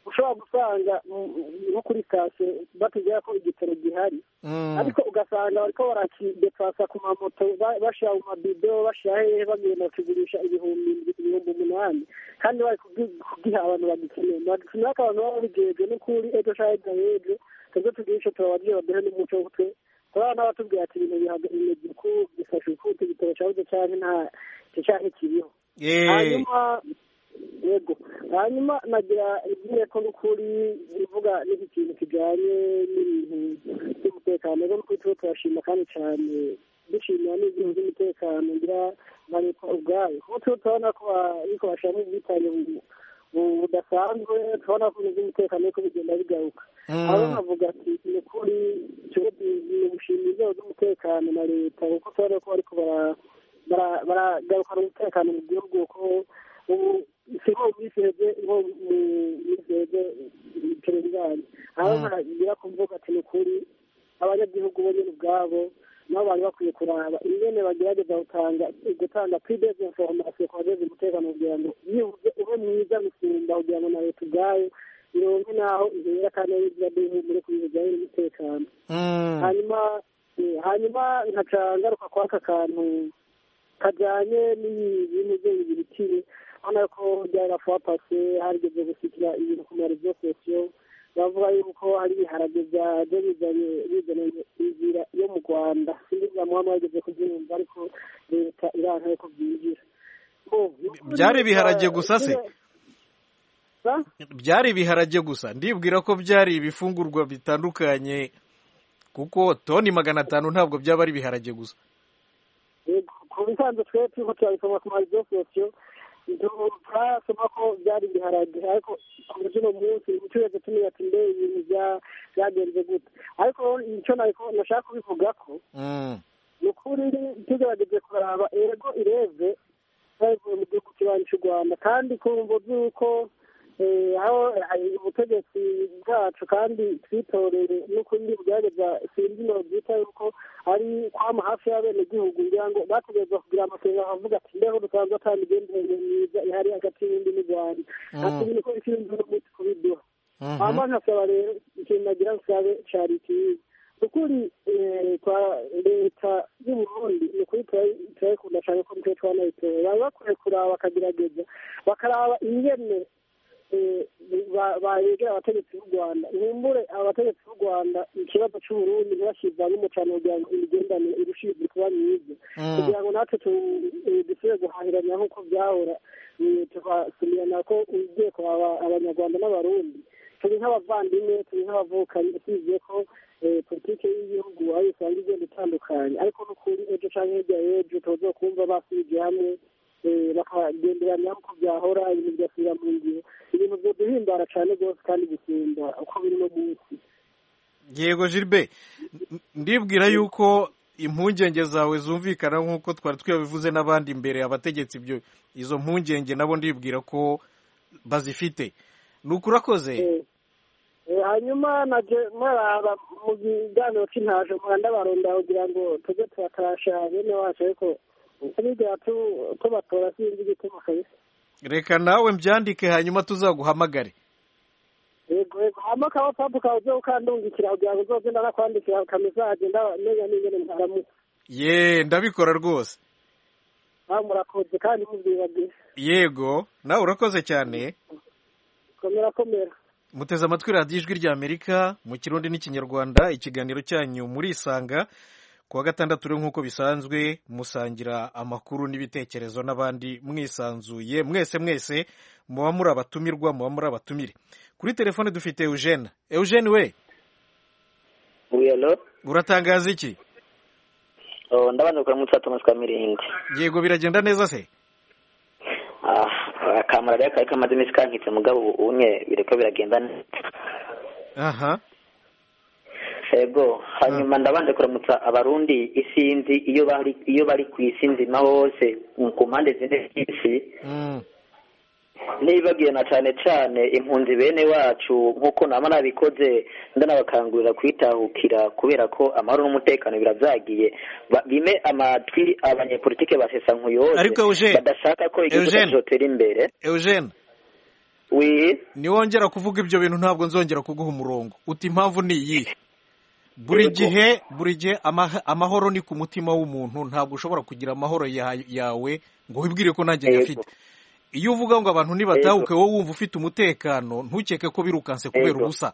ushobora gusanga mm, nko kuri sitasiyo batubwira ko igitoro gihari Mm. ariko ugasanga bariko barakidepasa ku mamoto ba- bashira mu mabido bashira hehe bagenda bakigurisha ibihumbi indwi- ibihumbi umunani kandi bari kugi- kugiha abantu bagikeneye natumira ko abantu baba babijejwe n'ukuri ejo shahega ejo tuze tugire ico tubabajije baduhe n'umuco wo kutwe turabona batubwira ati ibintu bihaga- bimeze uku bifashe uku igitoro cyabuze canke nta ico canke kiriho Eh. hanyuma yego hanyuma nagira ibwiye ko n'ukuri ivuga n'iki kintu kijanye n'ibintu by'umutekano rero n'ukuri tuba turashima kandi cyane dushimira n'ibintu by'umutekano ngira na leta ubwayo kuko tuba turabona ko ba- ariko bashiramo ubwitange bu- bu- budasanzwe turabona ko ibintu by'umutekano ariko bigenda bigaruka Mm. abo bavuga ati ni ukuri tuba gushimira inzego z'umutekano na leta kuko turabona ko bariko bara- bara- baragarukana umutekano mu gihugu ko ubu si nko mu minsi iheze nko mu minsi iheze perezidani aho baragira kuvuga ati ni ukuri abanyagihugu bo nyine ubwabo nabo bari bakwiye kuraba ingene bagerageza gutanga gutanga pidezi inforomasiyo ku bageze umutekano kugira ngo yibuze ube mwiza gusumba kugira ngo na leta ubwayo ironke n'aho ihera kandi ari izina ry'igihugu kuri bijyanye n'umutekano hanyuma eh, hanyuma nkaca ngaruka kwa aka kantu kajyanye n'ibintu byo bibitire ubona ko byari rafuwa pase harigeze gusikira ibintu ku marezo sosiyo bavuga yuko hari ibiharage byaje bizanye bizanye inzira yo mu rwanda sinzi niba muba mwageze kubyumva ariko leta iranka yuko byinjira Oh, n'ukuri, byari ibiharage eh, gusa se? Sa? byari ibiharage gusa ndibwira ko byari ibifungurwa bitandukanye kuko toni magana atanu ntabwo byaba ari ibiharage gusa Yego, ku bisanzwe twe turiko turabisoma ku marezo sosiyo turasoma ko byari ibiharage ariko kuri uno munsi uturere tumenya ati mbe ibintu bya- byagenze gute ariko icyo nariko- nashaka kubivuga ko Mm. ni ukuri tugerageze kuraba ego ireve bavuye mu gihugu cy'ibanyi cy'u rwanda kandi kumva by'uko eh, aho hari ubutegetsi bwacu kandi twitorere n'ukuri bugerageza sinzi no byita yuko ari kwama hafi y'abenegihugu kugira ngo bategereza kugira amasengesho avuga ati mbeho dusanzwe atanga imigenderanire myiza ihari hagati y'undi n'u rwanda Mm. ati bino ko ikindi n'umunsi kubiduha Mhm. hama nkasaba rero ikintu nagira nsabe cari ikiza ukuri kwa leta y'uburundi ni ukuri tura- turayikunda cane ko mutwe twanayitora baba bakwiye kuraba bakagerageza bakaraba ingene eh, ba- bayegera abategetsi b'u rwanda nkumbure abategetsi b'u rwanda ikibazo c'uburundi ntibakivanyemo cane kugira ngo imigendanire irushize kuba myiza Mm. kugira ngo natwe tu- eh, dusubire guhahiranya nk'uko byahora eh, tukasumirana ko ugiye kuraba abanyarwanda n'abarundi turi nk'abavandimwe turi nk'abavukanyi usibye ko eh, politike y'igihugu aho usanga igenda itandukanye ariko n'ukuri ejo canke hirya y'ejo tuza kumva basubije hamwe eh, bakagenderanya nk'uko byahora ibintu bigasubira mu ngihe ibintu vyoduhimbara cane rwose kandi gusumba uko biri no munsi yego gilbe ndibwira yuko impungenge zawe zumvikana nk'uko twari twabivuze n'abandi imbere abategetsi ibyo izo mpungenge nabo ndibwira ko bazifite ni ukurakoze Eh, hanyuma naje muraba mu kiganiro c'intaje muranda baronda kugira ngo tuze turatasha bene wacu ariko biriya tubatora sinzi igituma kabisa reka nawe mbyandike hanyuma tuzaguhamagare yego yego hama kawa papu kawe uze ukandungikira kugira ngo uzogenda nakwandikira ukamuzagenda menya n'ingene mwaramutse ye ndabikora rwose nawe murakoze kandi mubyibagiye yego nawe urakoze cyane komera komera muteze amatwi radiyo ijwi rya amerika mu kirundi n'ikinyarwanda ikiganiro cyanyu murisanga kuwa gatandatu rero nk'uko bisanzwe musangira amakuru n'ibitekerezo n'abandi mwisanzuye mwese mwese muba muri abatumirwa muba muri abatumire kuri telefone dufite eugene eugene we Uyalo, uratangaza iki oh, ndabanza kuramutsa Thomas Kamirindi. yego biragenda neza se Ah, akamara rero kari kamaze iminsi kankitse mugabo ubu unye bireka biragenda neza. aha Ego, hanyuma ndabanza kuramutsa abarundi isinzi iyo bari iyo bari ku isi nzima hose mu- ku mpande zine z'isi Mm. nibagiwe na cyane cyane impunzi bene wacu nk'uko nama nabikoze ndanabakangurira kwitahukira kubera ko amahoro n'umutekano biravyagiye Ba- bime amatwi abanyepolitike basesa nkuyose Ariko Eugene, badashaka ko igihugu Eugene. kizotera imbere eugene wi niwongera kuvuga ibyo bintu ntabwo nzongera kuguha umurongo uti impamvu ni iyihe buri gihe buri gihe ama- amahoro ni ku mutima w'umuntu ntabwo ushobora kugira amahoro ya- yawe ngo wibwire ko nanjye nyafite iyo uvuga ngo abantu nibatahuke wowe wumva ufite umutekano ntukeke ko birukanse kubera Yego. ubusa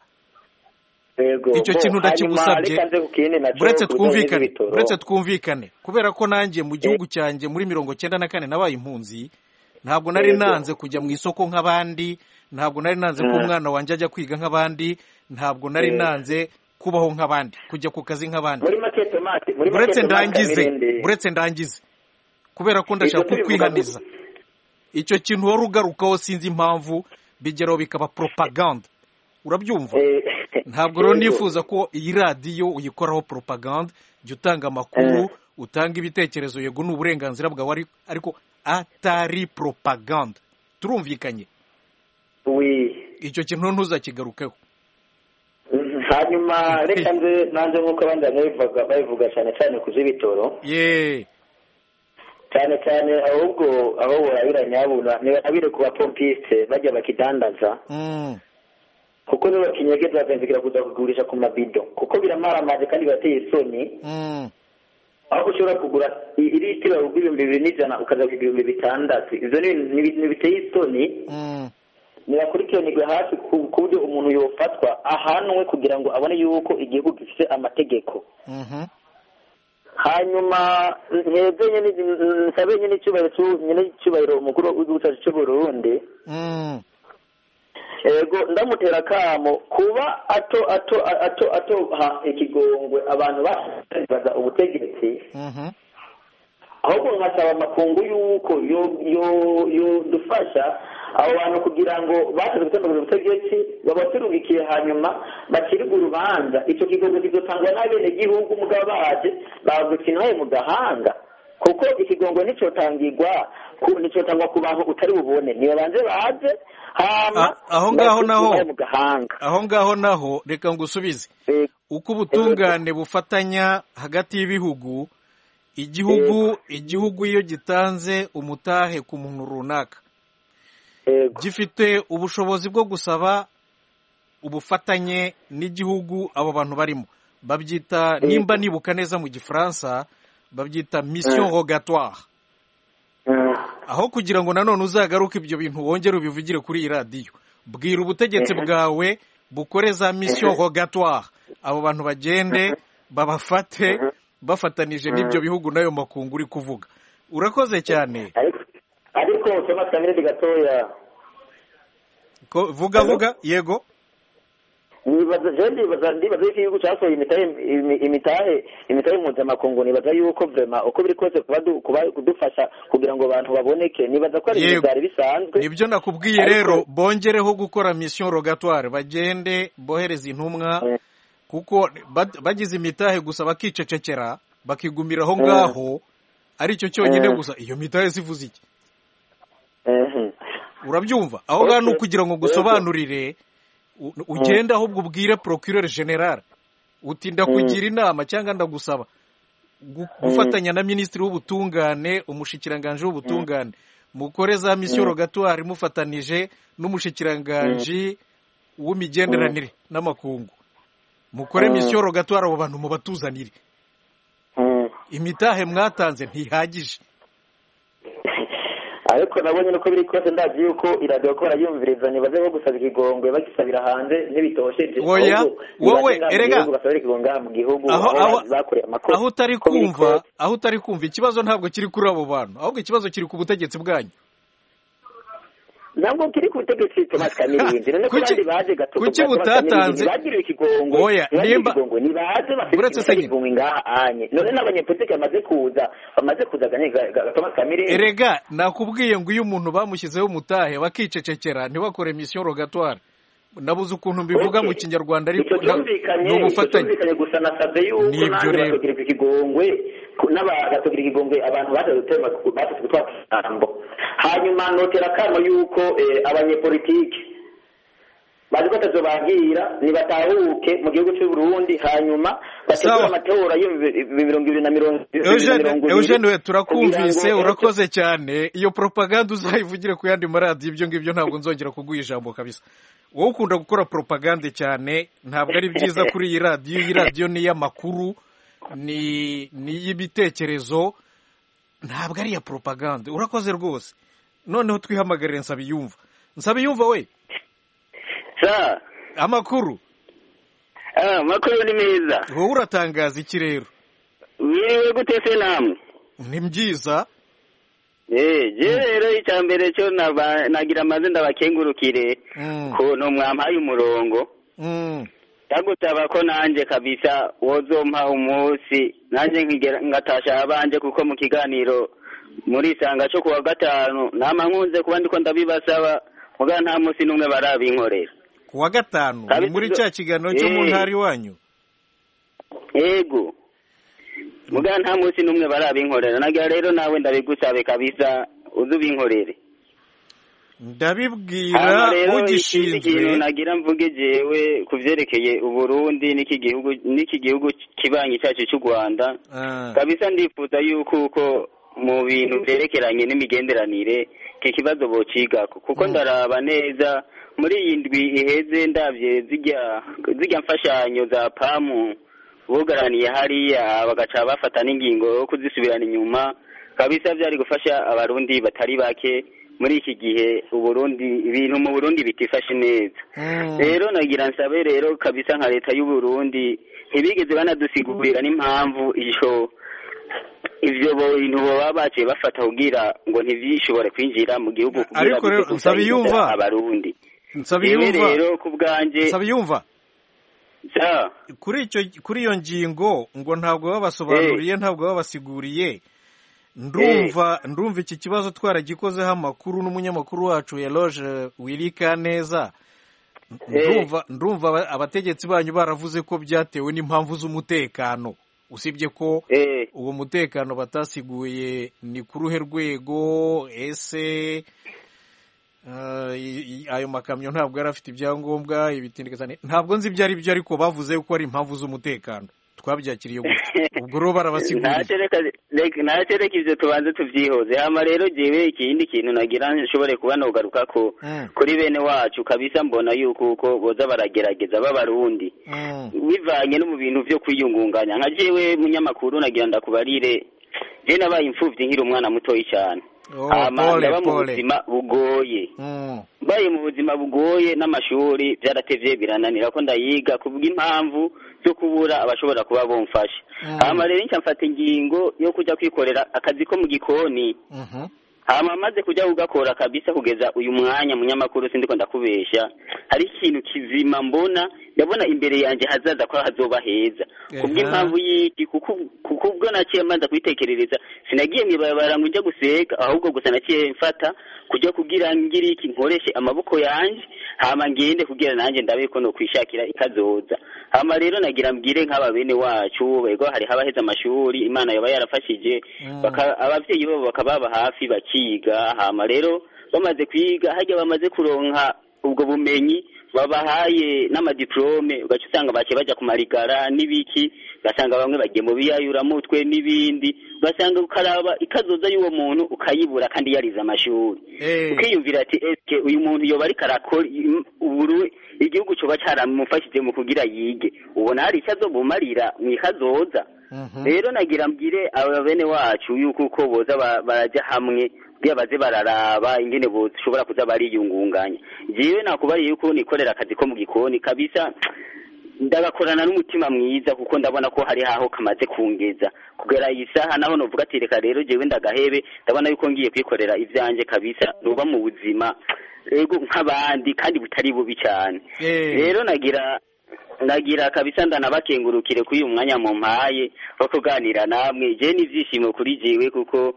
Ego, icyo bo, kintu ndakigusabye hanyuma reka nze ku kindi naco uretse kujanye twumvikane n'ibitoro. uretse twumvikane kubera ko nanjye mu gihugu cyanjye muri mirongo cyenda na kane nabaye impunzi ntabwo nari Yego. nanze kujya mu isoko nk'abandi ntabwo nari nanze ko Mm. umwana wanjye ajya kwiga nk'abandi ntabwo nari Yego. nanze kubaho nk'abandi kujya ku kazi nk'abandi muri make Thomas muri make uretse Thomas ndangize Kamirindi. uretse ndangize kubera ko ndashaka Ibyo tubivuga kukwihaniza icyo kintu wari ugarukaho sinzi impamvu bigeraho bikaba propaganda urabyumva ntabwo rero Yego. nifuza ko iyi radiyo uyikoraho propaganda jya utanga amakuru utanga ibitekerezo yego ni uburenganzira bwawe ari- ariko atari propaganda turumvikanye icyo kintu ntuzakigarukeho hanyuma reka nze nanze nk'uko abandi bantu babivuga babivuga cyane cyane ku z'ibitoro ye cyane cyane ahubwo aho burabira nyabura nibabire ku bapompiste bajya bakidandaza Mm. kuko niba bakinyegeza bakazindukira kuza kugurisha ku mabido kuko biramaramaje kandi birateye isoni Mm. aho ushobora kugura i- litiro ibihumbi bibiri n'ijana ukaza kugura ibihumbi bitandatu ibyo ni ibintu- ni ibintu biteye isoni Mm. birakurikiranirwa hafi ku ku buryo umuntu yofatwa ahanwe kugira ngo abone yuko igihugu gifite amategeko Mhm. hanyuma ntebye nyine nsabe nyine icyubahiro cy'u- nyine icyubahiro umukuru w'igihugu cyacu cy'u Burundi Mm. ego ndamutera akamo kuba ato ato ato ato ha ikigongwe abantu babaza ubutegetsi Mhm. ahubwo nkasaba amakungu y'uko yo yo yo dufasha abo bantu kugira ngo bashoboye gutandukanya ubutegetsi babaturungikiye hanyuma bakirwe urubanza icyo kigongo kizotangwa n'abenegihugu mugabo baje bagukinaye mu gahanga kuko ikigongo nicotangirwa ku- nicotangwa ku bantu utari bubone nibabanze baze hama A- aho ngaho naho bakirwe mu gahanga aho ngaho naho reka ngusubize uko ubutungane bufatanya hagati y'ibihugu igihugu igihugu iyo gitanze umutahe ku muntu runaka gifite ubushobozi bwo gusaba ubufatanye n'igihugu abo bantu barimo babyita Yego. nimba nibuka neza mu gifaransa babyita mission Mm. rogatoire aho kugira ngo nanone uzagaruke ibyo bintu wongere ubivugire kuri iyi radiyo bwira ubutegetsi Mhm. bwawe bukore za mission Mhm. rogatoire abo bantu bagende babafate bafatanije Mhm. n'ibyo bihugu n'ayo makungu uri kuvuga urakoze cyane ariko usoma kamirindi gatoya Ko- vuga vuga yego nibaza je ndibaza ndibaza yuko igihugu casohoye imitahe imi- imitahe imitahe mpuzamakungu nibaza yuko vrema uko biri kose kuba du- kuba- kudufasha kugira ngo abantu baboneke nibaza ko ari ibintu Yego. vyari bisanzwe nibyo nakubwiye rero bongereho gukora mission rogatoire bagende bohereza intumwa kuko bad- bagize imitahe gusa bakicecekera bakigumira aho Mm. ngaho aricyo cyonyine Mm. gusa iyo mitahe zivuze iki Mhm. urabyumva aho ngaho ni ukugira ngo gusobanurire u- ugende ahubwo ubwire procureur general uti ndakugira inama cyangwa ndagusaba gufatanya na minisitiri w'ubutungane umushikiranganji w'ubutungane mukore za misiyo rogatwari mufatanije n'umushikiranganji w'imigenderanire n'amakungu mukore misiyo rogatwari abo bantu mubatuzanire imitahe mwatanze ntihagije ariko nabonye nuko biri kose ndazi yuko iradiyo ko barayumvirizanya baze nko gusaba ikigongwe bagisabira hanze ntibitosheje Oya, wowe, erega. basabira ikigongwe ngaha mu gihugu Aho- aho aho- bakoreye amakuru aho utari Uko biri kumva kose. aho utari kumva ikibazo ntabwo kiri kuri abo bantu ahubwo ikibazo kiri ku butegetsi bwanyu ntabwo kiri ku butegetsi Thomas Kamirindi none ko Kuki- bandi baje gatuka kuki butatanze- bagiriwe ikigongwe Oya, bagiriwe nimba- ikigongwe ni baze Uretse bafite se nyine. ikigongwe ngaha anye none n'abanyepolitike bamaze kuza bamaze kuza ganye ga- ga- Thomas Kamirindi erega nakubwiye ngo iyo umuntu bamushyizeho umutahe bakicecekera ntibakore misiyo rogatwari nabuze ukuntu mbivuga mu kinyarwanda ariko icyo na- cyumvikanye ni icyo ubufatanye cyumvikanye gusa nasabye yuko Nibyo nanjye rero. bakagirirwa ikigongwe ku- n'abagategura ikigongwe abantu baje gutema baje gutwara ijambo hanyuma notera akamo yuko eh, abanyepolitike bazi ko atazo bagira nibatahuke mu gihugu cy'u Burundi hanyuma bategura Sawa. amatora y'ibihumbi mirongo ibiri na mirongo ibiri na Eugene mirongo ibiri Eugene we turakumvise kugira ngo- urakoze cyane iyo propaganda uzayivugire ku yandi maradiyo ibyo ngibyo ntabwo nzongera kuguha ijambo kabisa wowe ukunda gukora propaganda cyane ntabwo ari byiza kuri iyi radiyo iyi radiyo ni iy'amakuru ni ni iy'ibitekerezo ntabwo ari iya propaganda urakoze rwose noneho twihamagarire nsabiyumva nsabiyumva we sa amakuru ah, amakuru ni meza wowe uratangaza iki rero mwiriwe gute se namwe ni byiza eh je rero icya mbere cyo naba- nagira amaze ndabakengurukire Mm, ukuntu mwampaye umurongo mm. ndagusaba ko nanjye kabisa wozompa umunsi nanjye nkigera- ngatasha abanje kuko mu kiganiro murisanga cyo kuwa gatanu nama nkunze kuba ndiko ndabibasaba muga nta munsi n'umwe barabinkorera ku wa gatanu Kabisa. ni muri cya kiganiro cyo mu Eh. ntara iwanyu yego muga nta munsi n'umwe barabinkorera nagira rero nawe ndabigusabe kabisa uze ubinkorere Hama ndabibwira rero ikindi kintu ugishinzwe nagira mvuge jewe ku vyerekeye uburundi n'iki gihugu n'iki gihugu kibanyi cyacu cy'u rwanda Ah, kabisa ndifuza yuko uko mu bintu vyerekeranye n'imigenderanire iki kibazo bocigako kuko ndaraba neza muri iyi ndwi iheze ndavye zirya zirya mfashanyo za pamu bugaraniye hariya bagaca bafata n'ingingo yo kuzisubirana inyuma kabisa byari gufasha abarundi batari bake muri iki gihe uburundi ibintu mu burundi bitifashe neza rero nagira nsabe rero kabisa nka leta y'u Burundi ntibigeze banadusigurira n'impamvu ivyo ivyo bintu baba baciye bafata kugira ngo ntivyishobore kwinjira mu gihugu kugira Ariko rero, bize gusa Nsabiyumva. bibuza abarundi Jewe nsabiyumva rero ku bwanje nsabiyumva sa kuri icyo kuri iyo ngingo ngo ntabwo babasobanuriye ntabwo babasiguriye ndumva ndumva iki kibazo twaragikozeho amakuru n'umunyamakuru wacu Eloge Wirika neza ndumva ndumva aba- abategetsi banyu baravuze ko byatewe n'impamvu z'umutekano usibye ko uwo mutekano batasiguye ni ku ruhe rwego ese eh, i- i- ayo makamyo ntabwo yari afite ibyangombwa ibitindikazane ntabwo nzi ibyo ari byo ariko bavuze ko ari impamvu z'umutekano twabyakiriye gutya ubwo rero barabasiguriye ntacereka ivyo tubanze tuvyihoze hama rero jewe ikindi kintu nagira nshobore kuba nogaruka ko Mm, kuri bene wacu kabisa mbona yuko uko boza baragerageza b'abarundi mm. bivanye no mu bintu byo kwiyungunganya nka jewe munyamakuru nagira ndakubarire je nabaye imfuvyi nkiri umwana mutoyi cyane Oh, hama pole, ndaba mu pole. buzima bugoye Mm, mbaye mu buzima bugoye n'amashuri byaratevye birananira ko ndayiga kubw'impamvu zo kubura abashobora kuba bomfasha Mm. hama rero nca mfata ingingo yo kuja kwikorera akazi ko mu gikoni mhm. hama maze kujya ugakora kabisa kugeza uyu mwanya munyamakuru sindiko ndakubesha hari ikintu kizima mbona ndabona imbere yanjye hazaza ko hazoba heza Ehe. kubw'impamvu y'iki kuko kuko ubwo naciye mbanza kubitekerereza sinagiye mu ibarabara ngo njya guseka ahubwo gusa naciye mfata kujya kugira ngiri iki nkoreshe amaboko yanjye hama ngende kugira nanjye ndabe ko no kwishakira ikazoza hama rero nagira mbwire nk'aba bene wacu bego hari habaheze amashuri imana yaba yarafashije baka- ababyeyi babo bakaba baba hafi bakiga hama rero bamaze kwiga hajya bamaze kuronka ubwo bumenyi babahaye n'amadiplome ugaca usanga bake bajya ku marigara n'ibiki ugasanga bamwe bagiye mu biyayuramutwe n'ibindi ugasanga ukaraba ikazoza y'uwo muntu ukayibura kandi yarize amashuri ukiyumvira ati eske uyu muntu yoba ariko arakora uburu igihugu cyoba cyaramufashije mu kugira yige ubona hari icyo azobumarira mu ikazoza rero nagira mbwire aba bene wacu yuko uko boza ba- barajya hamwe kugira baze bararaba ingene boshobora kuza bariyungunganya jewe nakubariye yuko nikorera akazi ko mu gikoni kabisa ndagakorana n'umutima mwiza kuko ndabona ko hari haho kamaze kungeza kugera iyi saha naho novuga ati reka rero jewe ndagahebe ndabona yuko ngiye kwikorera ivyanjye kabisa nuba mu buzima ego nk'abandi kandi butari bubi cyane rero nagira nagira kabisa ndanabakengurukire kuri uyu mwanya mumpaye wo kuganira namwe je n'ibyishimo kuri jewe kuko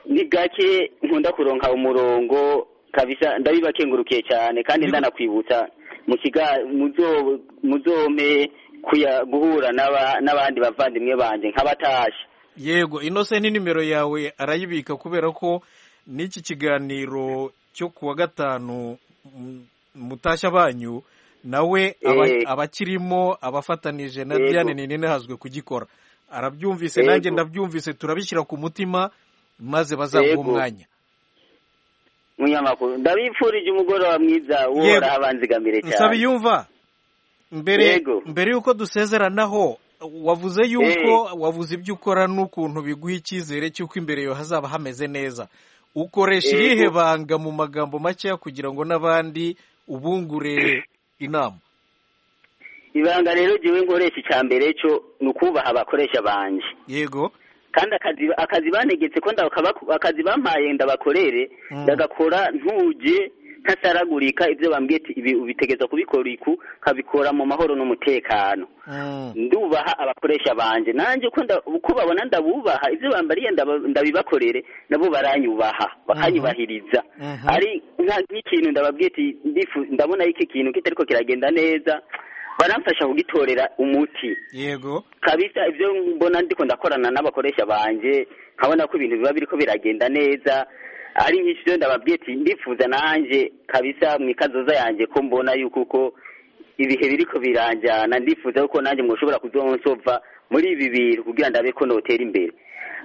ni gake nkunda kuronka umurongo kabisa ndabibakengurukiye cyane kandi ndanakwibutsa mu kiga- muzo- muzome kuya guhura n'aba- n'abandi bavandimwe banje nk'abatashe yego inose ni nimero yawe arayibika kubera ko n'iki kiganiro cyo ku wa gatanu mm, mutashya banyu nawe aba- Eh. abakirimo abafatanije na Yego. Diane Ninene hazwe kugikora arabyumvise Yego. nanjye ndabyumvise turabishyira ku mutima maze bazaguha Yego. umwanya munyamakuru ndabipfurije umugoroba mwiza Yego. woraho abanzigamire cyane nsabiyumva mbere Yego. mbere y'uko dusezeranaho wavuze yuko wavuze ibyo ukora n'ukuntu biguha icyizere cy'uko imbere yawe hazaba hameze neza ukoresha Yego. irihe banga mu magambo makeya kugira ngo n'abandi ubungure inama ibanga rero jewe nkoresha icya mbere cyo ni ukubaha abakoresha banje yego kandi akazi akazi banegetse ko ndakaba- akazi bampaye ndabakorere Mm. ndagakora ntuje ntasaragurika ibyo bambwiye ati ibi ubitegereza kubikora iku nkabikora mu mahoro n'umutekano ndubaha abakoresha banje nanjye uko nda- uko babona ndabubaha ibyo bambariye ndaba- ndabibakorere nabo baranyubaha bakanyubahiriza Mhm. ari nka nk'ikintu ndababwiye ati "Ndifu- ndabona iki kintu kitariko kiragenda neza baramfasha kugitorera umuti yego kabisa ibyo mbona ndiko ndakorana n'abakoresha banje nkabona ko ibintu biba biriko biragenda neza ari nyinshi rero ndababwiye ati ndifuza nanjye kabisa mu ikazoza yanjye ko mbona yuko uko ibihe biriko biranjyana ndifuza yuko nanjye mwoshobora kuzonsova muri ibi bintu kugira ndabe ko notera imbere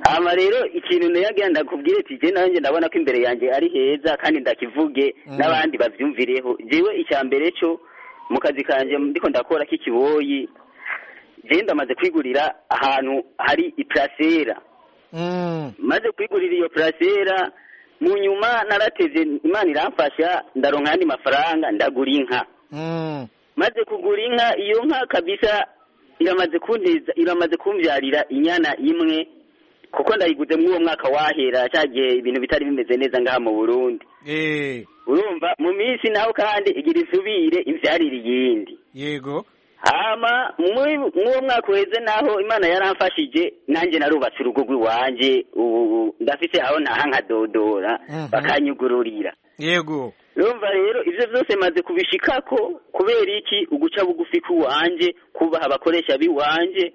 hama rero ikintu nayagira ndakubwire ati je nanjye ndabona ko imbere yanjye ari heza kandi ndakivuge Mm. n'abandi bavyumvireho jewe icya mbere cyo mu kazi kanje ndiko ndakora k'ikiboyi je ndamaze kwigurira ahantu hari iprasera Mm. maze kwigurira iyo purasera mu nyuma narateze imana iramfasha ndaronka ayandi mafaranga ndagura inka Mm. maze kugura inka iyo nka kabisa iramaze kunteza iramaze kumbyarira inyana imwe kuko ndayiguze muri uwo mwaka wahera cyagihe ibintu bitari bimeze neza ngaha mu burundi Eh, urumva mu minsi naho kandi igira isubire imbyarire iyindi yego hama muri mw'uwo mwaka uheze naho imana yaramfashije nanjye narubatse urugo rw'iwanjye ubu ndafise aho ntaha nkadodora Mhm. bakanyugururira yego urumva rero ibyo byose maze kubishikako kubera iki uguca bugufi k'iwanjye kubaha abakoresha b'iwanjye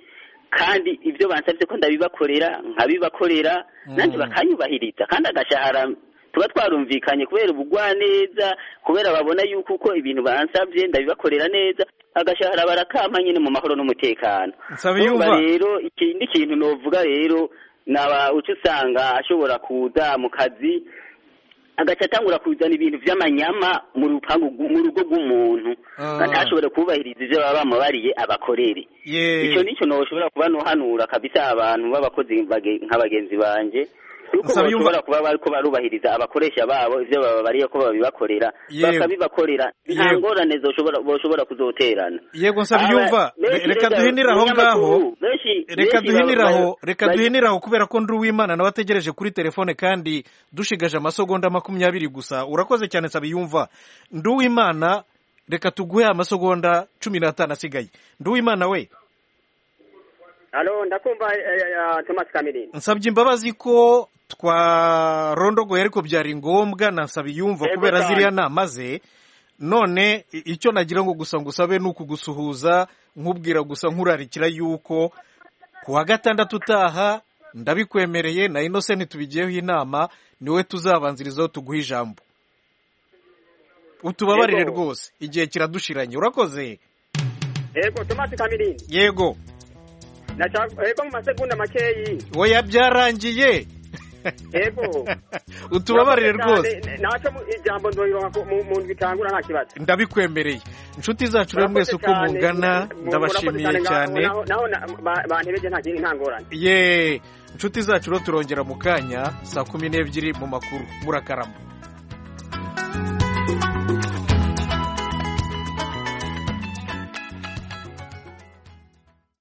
kandi ibyo bansabye ko ndabibakorera nkabibakorera nanjye bakanyubahiriza kandi agashahara tuba twarumvikanye kubera ubugwaneza kubera babona yuko uko ibintu bansabye ndabibakorera neza agashahara barakama nyine mu mahoro n'umutekano Nsabiyumva. Urumva rero ikindi kintu novuga rero naba uca usanga ashobora kuza mu kazi agaca atangura kuzana ibintu by'amanyama mu rupangu rw'u- mu rugo rw'umuntu Ah. ntashobore kubahiriza ibyo baba bamubariye abakorere ye icyo nicyo noshobora kuba nohanura kabisa abantu b'abakozi bage- nka bagenzi banje yuko Nsaba yumva- bashobora kuba bariko barubahiriza abakoresha babo ivyo bababariye ko babibakorera Yego. bakabibakorera nta Yego. ngorane zoshobora boshobora kuzoterana yego nsabiyumva Aba- Re- reka duhinire aho ngaho Umunyamakuru, benshi- reka benshi duhinire baba- aho reka bari- duhinire aho kubera ko ndi uwimana nawe ategereje kuri telefone kandi dushigaje amasogonda makumyabiri gusa urakoze cyane nsabiyumva ndi uwimana reka tuguhe amasogonda cumi n'atanu asigaye ndi uwimana we halo ndakumva eh, eh, thomas kamirindi nsabye imbabazi ko twarondogoye ariko byari ngombwa na nsabiyumva Yego kubera cyane. ziriya nama ze none i- icyo nagira ngo gusa ngusabe ni ukugusuhuza nkubwira gusa nkurarikira yuko ku wa gatandatu utaha ndabikwemereye na innocent tubigiyeho inama niwe tuzabanzirizaho tuguhe ijambo utubabarire Yego. rwose igihe kiradushiranye urakoze yego tomasi kamirindi yego Naca- yego mu masegonda makeyi oya byarangiye yego utubabarire rwose N- naco mu- ijambo nzoyironka ku- mu- mu ndwi itangura nta kibazo ndabikwemereye inshuti zacu rero mwese uko Murakoze mungana cyane. ndabashimiye Murakoze cyane ngaho- naho na- ba- bantebeje nta kindi nta ngorane ye inshuti zacu rero turongera mu kanya saa kumi n'ebyiri mu makuru murakarama